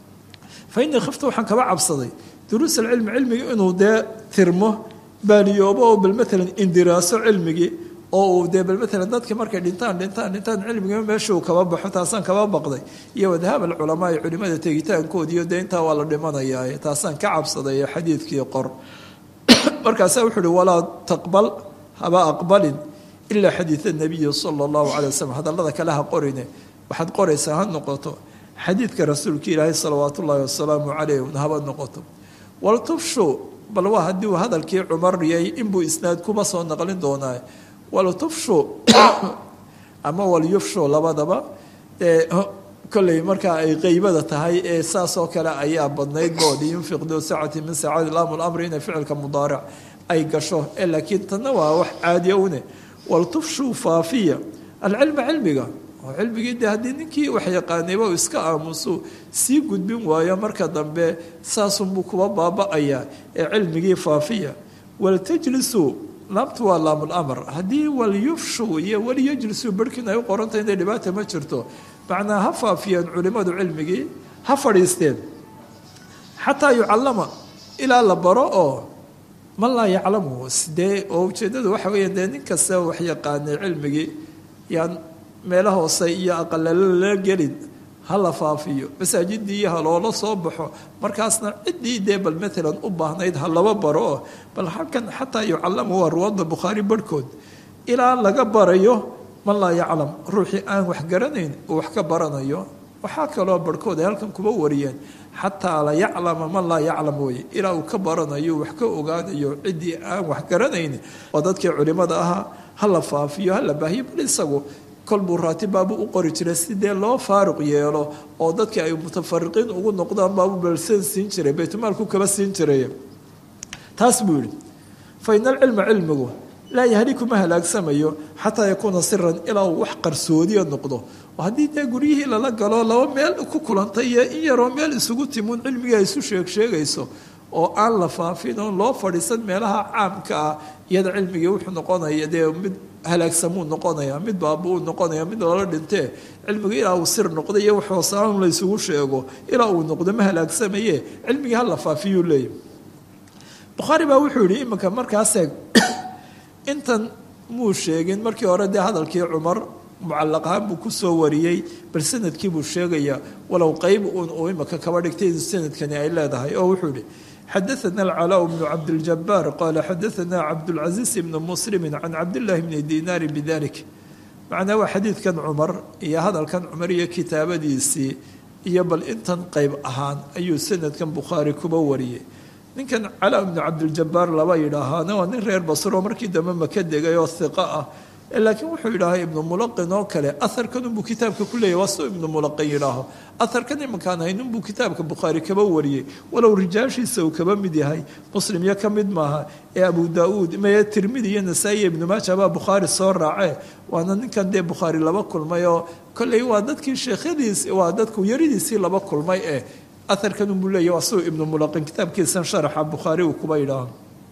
fa innii khifta waxaan kaba cabsaday duruus alcilmi cilmigii inuu dee tirmo baaliyoobo oo bal maalan indiraaso cilmigii oo uu dee bal maalan dadka markay dhintaan dhintaan dhintaan cilmigii meeshuu kaba baxo taasaan kaba baqday iyo wadhaab alculamaa iyo culimada tegitaankoodiiyo dee intaa waa la dhimanayaa taasaan ka cabsaday xadiidkii qor markaasaa wuxuu uhi walaa taqbal haba aqbalin ilaa xadiida nabiyi sala allahu calay waslem hadallada kale ha qorine waxaad qoraysaa ha noqoto xadiidka rasuulka ilaahay salawaat ullaahi wasalaamu calayh haba noqoto waltufshu bal waa haddii uu hadalkii cumariyay inbuu isnaad kuba soo naqlin doonaa waltufshu ama walyufshu labadaba dee kolley markaa ay qeybada tahay ee saasoo kale ayaa badnayd bood yunfiq duu sacati min saacati laamu lamri inay ficilka mudaaric ay gasho ee laakiin tanna waa wax caadiya une waltufshuu faafiya alcilma cilmiga oo cilmigii de haddii ninkii wax yaqaanayba uu iska aamusu sii gudbin waayo marka dambe saasunbuu kuba baaba-ayaa ee cilmigii faafiya waltajlisuu laamtu waa laamulamr haddii walyufshuu iyo walyajlisuu barhkiin ay u qorantay inay dhibaata ma jirto macnaa ha faafiyeen culimadu cilmigii ha fadhiisteen xataa yucallama ilaa la baro oo man laa yaclamu dee oo ujeeddadu waxa weeya dee nin kasta wax yaqaanay cilmigii yaan meelo hoose iyo aqalalo la gelin ha la faafiyo masaajidii ha loola soo baxo markaasna ciddii dee bal maalan u baahnayd ha laba baro oo bal halkan xataa yucallamu waa ruwaadda bukhaari barhkood ilaa laga barayo man laa yaclam ruuxii aan wax garanayn uu wax ka baranayo waxaa kaloo barhkood ay halkan kuba wariyeen xataa la yaclama man laa yaclam weye ilaa uu ka baranayo wax ka ogaanayo ciddii aan wax garanayn oo dadkii culimmada ahaa ha la faafiyo ha la baahiyo bal isagu kolbuu raatibaabu u qori jiray sidee loo faaruq yeelo oo dadkii ay mutafariqiin ugu noqdaan baabu balsan siin jiray baytulmaalku kaba siin jiray taas buu yihi fa ina alcilma cilmigu laa yahliku ma halaagsamayo xataa yakuuna siran ilaa uu wax qarsoodiya noqdo oo haddii dee guryihii lala galo laba meel ku kulantay iyo in yaroo meel isugu timuun cilmigii ay isu sheeg sheegayso oo aan la faafin oon loo fadhiisan meelaha caamka ah iyada cilmigii wuxuu noqonaya dee mid halaagsamuu noqonaya mid baaba-uu noqonaya mid lala dhintee cilmigu ilaa uu sir noqdo iyo wax hoosaan la ysugu sheego ilaa uu noqdo ma halaagsamaye cilmigii hala faafiyuu leeyahy bukhaari baa wuxuu yihi iminka markaasee intan muu sheegin markii hore dee hadalkii cumar mucalaq ahaan buu kusoo wariyey bal sanadkii buu sheegayaa walow qeyb uun uu imika kaba dhigtay sanadkani ay leedahay oo wuxuu yihi xadaثna alcalaa bnu cabdiljabaar qaala xadaثna cabdاlcaziiz bnu muslimi can cabdillahi bni dinaari bidalik macnaa waa xadiidkan cumar iyo hadalkan cumar iyo kitaabadiisii iyo bal intan qeyb ahaan ayuu sanadkan bukhaari kuba wariyey ninkan calaa bnu cabdiljabaar laba yidhaahaana waa nin reer basro markii dambe maka degay oo hiqo ah laakiin wuxuu yidhaahaa ibnu mulaqin oo kale aharkan unbuu kitaabka ku leeyahy waa suu ibnu mulaqin yidhaaho aharkan imankaan hayn unbuu kitaabka bukhaari kaba wariyey walow rijaashiisa uu kaba mid yahay muslim iyo ka mid maaha ee abu daauud mee tirmidi iyo nasaa-i ibnu maaja baa bukhaari soo raacee waana ninkan dee bukhaari laba kulmay oo kolley waa dadkii sheekhadiis waa dadku yaridiisii laba kulmay eh aharkan unbuu leeyahy waa suu ibnu mulaqin kitaabkiisan sharaxa bukhaari uu kuba yidhaaho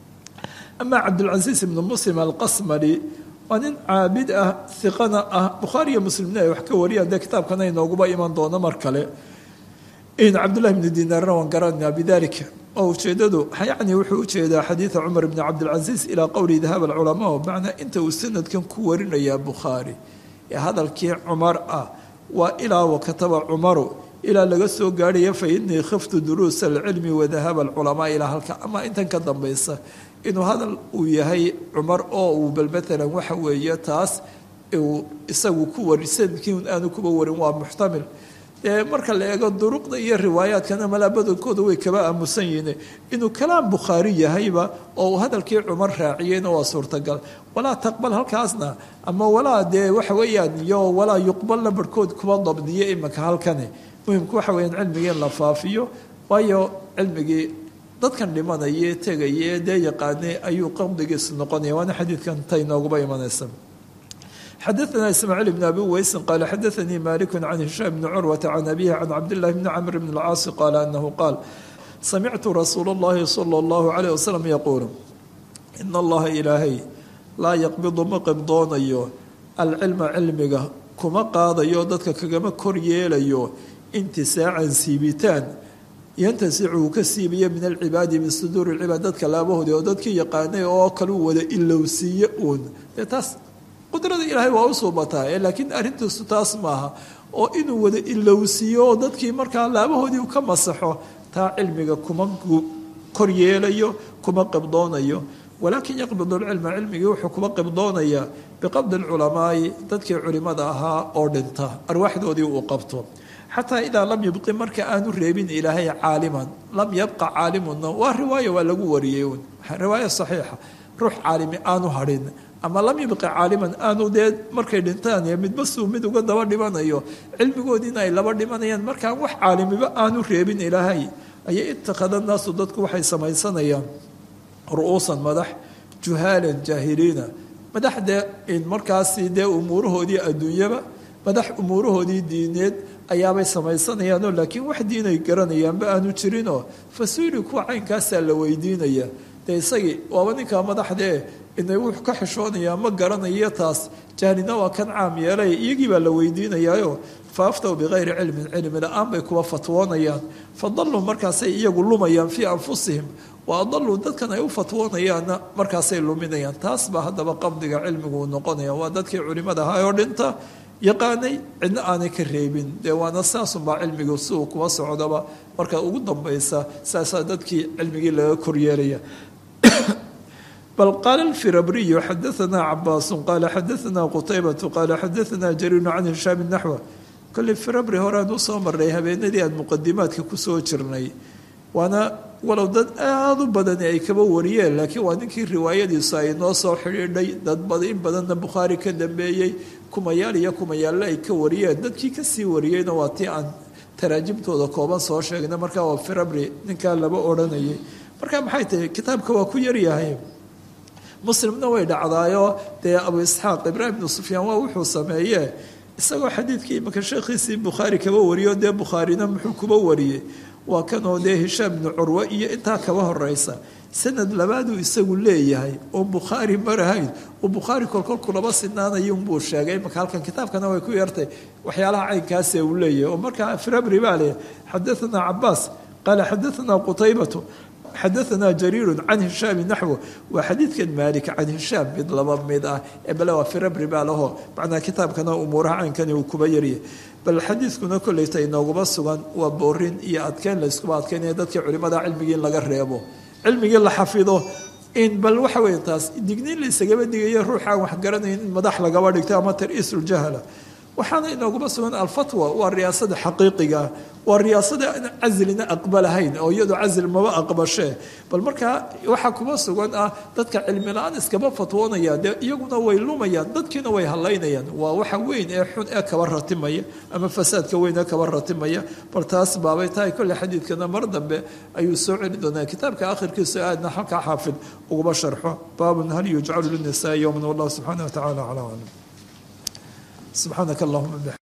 amaa cabdulcasiis ibnu muslim alqasmali waa nin caabid ah iqana ah bukhaari iyo muslimna ay wax ka wariyaan dee kitaabkana inooguba iman doono mar kale cabdullahi bni dinaarna waan garanaa bidalika oo ujeedadu yacni wuxuu ujeedaa xadiida cumar bni cabdilcasiis ilaa qowli dahab alculamaa macnaa inta uu sanadkan ku warinayaa bukhaari ee hadalkii cumar ah waa ilaa wakataba cumaru ilaa laga soo gaarhaya fa inii khiftu duruusa alcilmi wadahaba alculamaa ilaa halka ama intan ka dambaysa inuu hadal uu yahay cumar oo uu bal maalan waxa weeye taas uu isagu ku wari sanadkii aanu kuba warin waa muxtamil dee marka la eego duruqda iyo riwaayaadkana malaa badankooda way kaba aamusan yihiin inuu kalaam bukhaari yahayba oo uu hadalkii cumar raaciyeyna waa suurtagal walaa taqbal halkaasna ama walaa dee waxa weeyaan iyo walaa yuqbalna barhkood kuba dabdiyo imanka halkani muhimku waxa weyaan cilmigii in la faafiyo waayo cilmigii dadkan dhimanaya tegaya dee yaqaanay ayuu qabdigiisu noqonaya waana xadiidkan tay nooguba imanaysa xadaثna ismaaciil bn abi weysin qaala xadaثanii maliku can hishaam bni curwata can abihi can cabdillahi bni camr bn اlcaasi qaala anahu qaal samictu rasuula اllahi salى اllahu alayh wasalam yaquulu in allaha ilaahay laa yaqbidu ma qibdoonayo alcilma cilmiga kuma qaadayo dadka kagama kor yeelayo intisaacan siibitaan yantasicu uu ka siibiya min alcibaadi min suduuri lcibaad dadka laabahoodi oo dadkii yaqaanay oo kaleu wada ilowsiiye uun dee taas qudrada ilaahay waa u suubataa ee laakiin arrintiisu taas maaha oo inuu wada ilowsiiyo oo dadkii markaa laabahoodii u ka masaxo taa cilmiga kuma kor yeelayo kuma qibdoonayo walaakin yaqbidu lcilma cilmigii wuxuu kuma qibdoonayaa biqabdi lculamaai dadkii culimada ahaa oo dhinta arwaaxdoodii uu qabto xataa idaa lam yubqi marka aanu reebin ilaahay caaliman lam yabqa caalimunna waa riwaaya waa lagu wariyey un riwaaya saxiixa ruux caalimi aanu hadhin ama lam yubqi caaliman aanu dee markay dhintaan midba suu mid uga daba dhimanayo cilmigoodiina ay laba dhimanayaan markaan wax caalimiba aanu reebin ilaahay ayay itakhada naasu dadku waxay samaysanayaan ru'uusan madax juhaalan jaahiliina madax dee markaasi dee umuurahoodii adduunyaba madax umuurahoodii diineed ayaabay samaysanayaanoo laakiin wax diinay garanayaanba aanu jirinoo fasuuli kuwa caynkaasaa la weydiinaya dee isagii waaba ninkaa madaxdee inay wuxuu ka xishoonayaa ma garanayo taas jahlina waa kan caam yeelay iyagii baa la weydiinayaayo fa aftaw bikayri cilmin cilmi la-aan bay kuwa fatwoonayaan fadalluu markaasay iyagu lumayaan fii anfusihim wa adalluu dadkan ay u fatwoonayaanna markaasay luminayaan taas baa haddaba qabdiga cilmigu uu noqonaya waa dadkii culimada ahaa oo dhinta yaqaanay cidna aanay ka reebin dee waana saasunbaa cilmigu si uu kuwa socdaba marka ugu dambaysa saasaa dadkii cilmigii laga koryeelaya bal qaala alfirabriyu xadaanaa cabaasu qaala xadaanaa qutaybatu qaala xadaanaa jariinu can hishaami naxwa kolley firabri horean usoo maray habeenadii aan muqadimaadka kusoo jirnay waana walow dad aada u badani ay kaba wariyeen laakiin waa ninkii riwaayadiisu ay noo soo xidhiidhay dad in badanna bukhaari ka dambeeyey kumayaal iyo kumayaalle ay ka wariyeen dadkii kasii wariyeyna waa tii aan taraajimtooda kooban soo sheegna markaa waa firabri ninkaa laba odhanayay marka maxay tahay kitaabka waa ku yaryahay muslimna way dhacdaayo dee abu isxaaq ibraahim ibnu sufyaan waa wuxuu sameeye isagoo xadiidkii imaka sheekhiisii bukhaari kaba wariyo dee bukhaarina muxuu kuba wariyey waa kanoo dee hishaam ibnu curwe iyo intaa kaba horeysa sanad labaaduu isagu leeyahay oo bukhaari marahayn oo bukhaari kolkol kulaba sinaanaya unbuu sheegay imaka halkan kitaabkana way ku yartay waxyaalaha caynkaase uu leeyahay oo markaa firabri baa leh xadaanaa cabaas qaala xadaanaa qutaybatu xadaanaa jariiru can hishaami naxwo waa xadiidkan maalik can hishaam mid laba mid ah ee bale waa firabri baa laho macnaa kitaabkana umuuraha caynkani uu kuba yaryahay bal xadiidkuna kolleyta inooguma sugan waa boorin iyo adkeyn la iskuba adkeynaya dadkii culimada cilmigii in laga reebo cilmigii la xafido in bal waxa weya taas digniin la isagaba digayo ruuxaan wax garanayn in madax lagaba dhigto ama tar-iisuljahala waxaana inooguma sugan alfatwa waa riyaasada xaqiiqiga waa riyaasada caslina aqbalahayn oo iyadoo casl maba aqbashee bal markaa waxaa kuma sugan ah dadka cilmi la-aan iskaba fatwoonaya dee iyaguna way lumayaan dadkiina way halaynayaan waa waxa weyn ee xun ee kaba ratimaya ama fasaadka weyn ee kaba ratimaya bal taas baabay tahay kolle xadiidkana mar dambe ayuu soo celi doonaa kitaabka akhirkiisa aadna halkaa xaafid uguma sharxo baabun hal yujcalu linisaa yowman wallahu subxaana wa tacala calaa aclam subxaanaka allahuma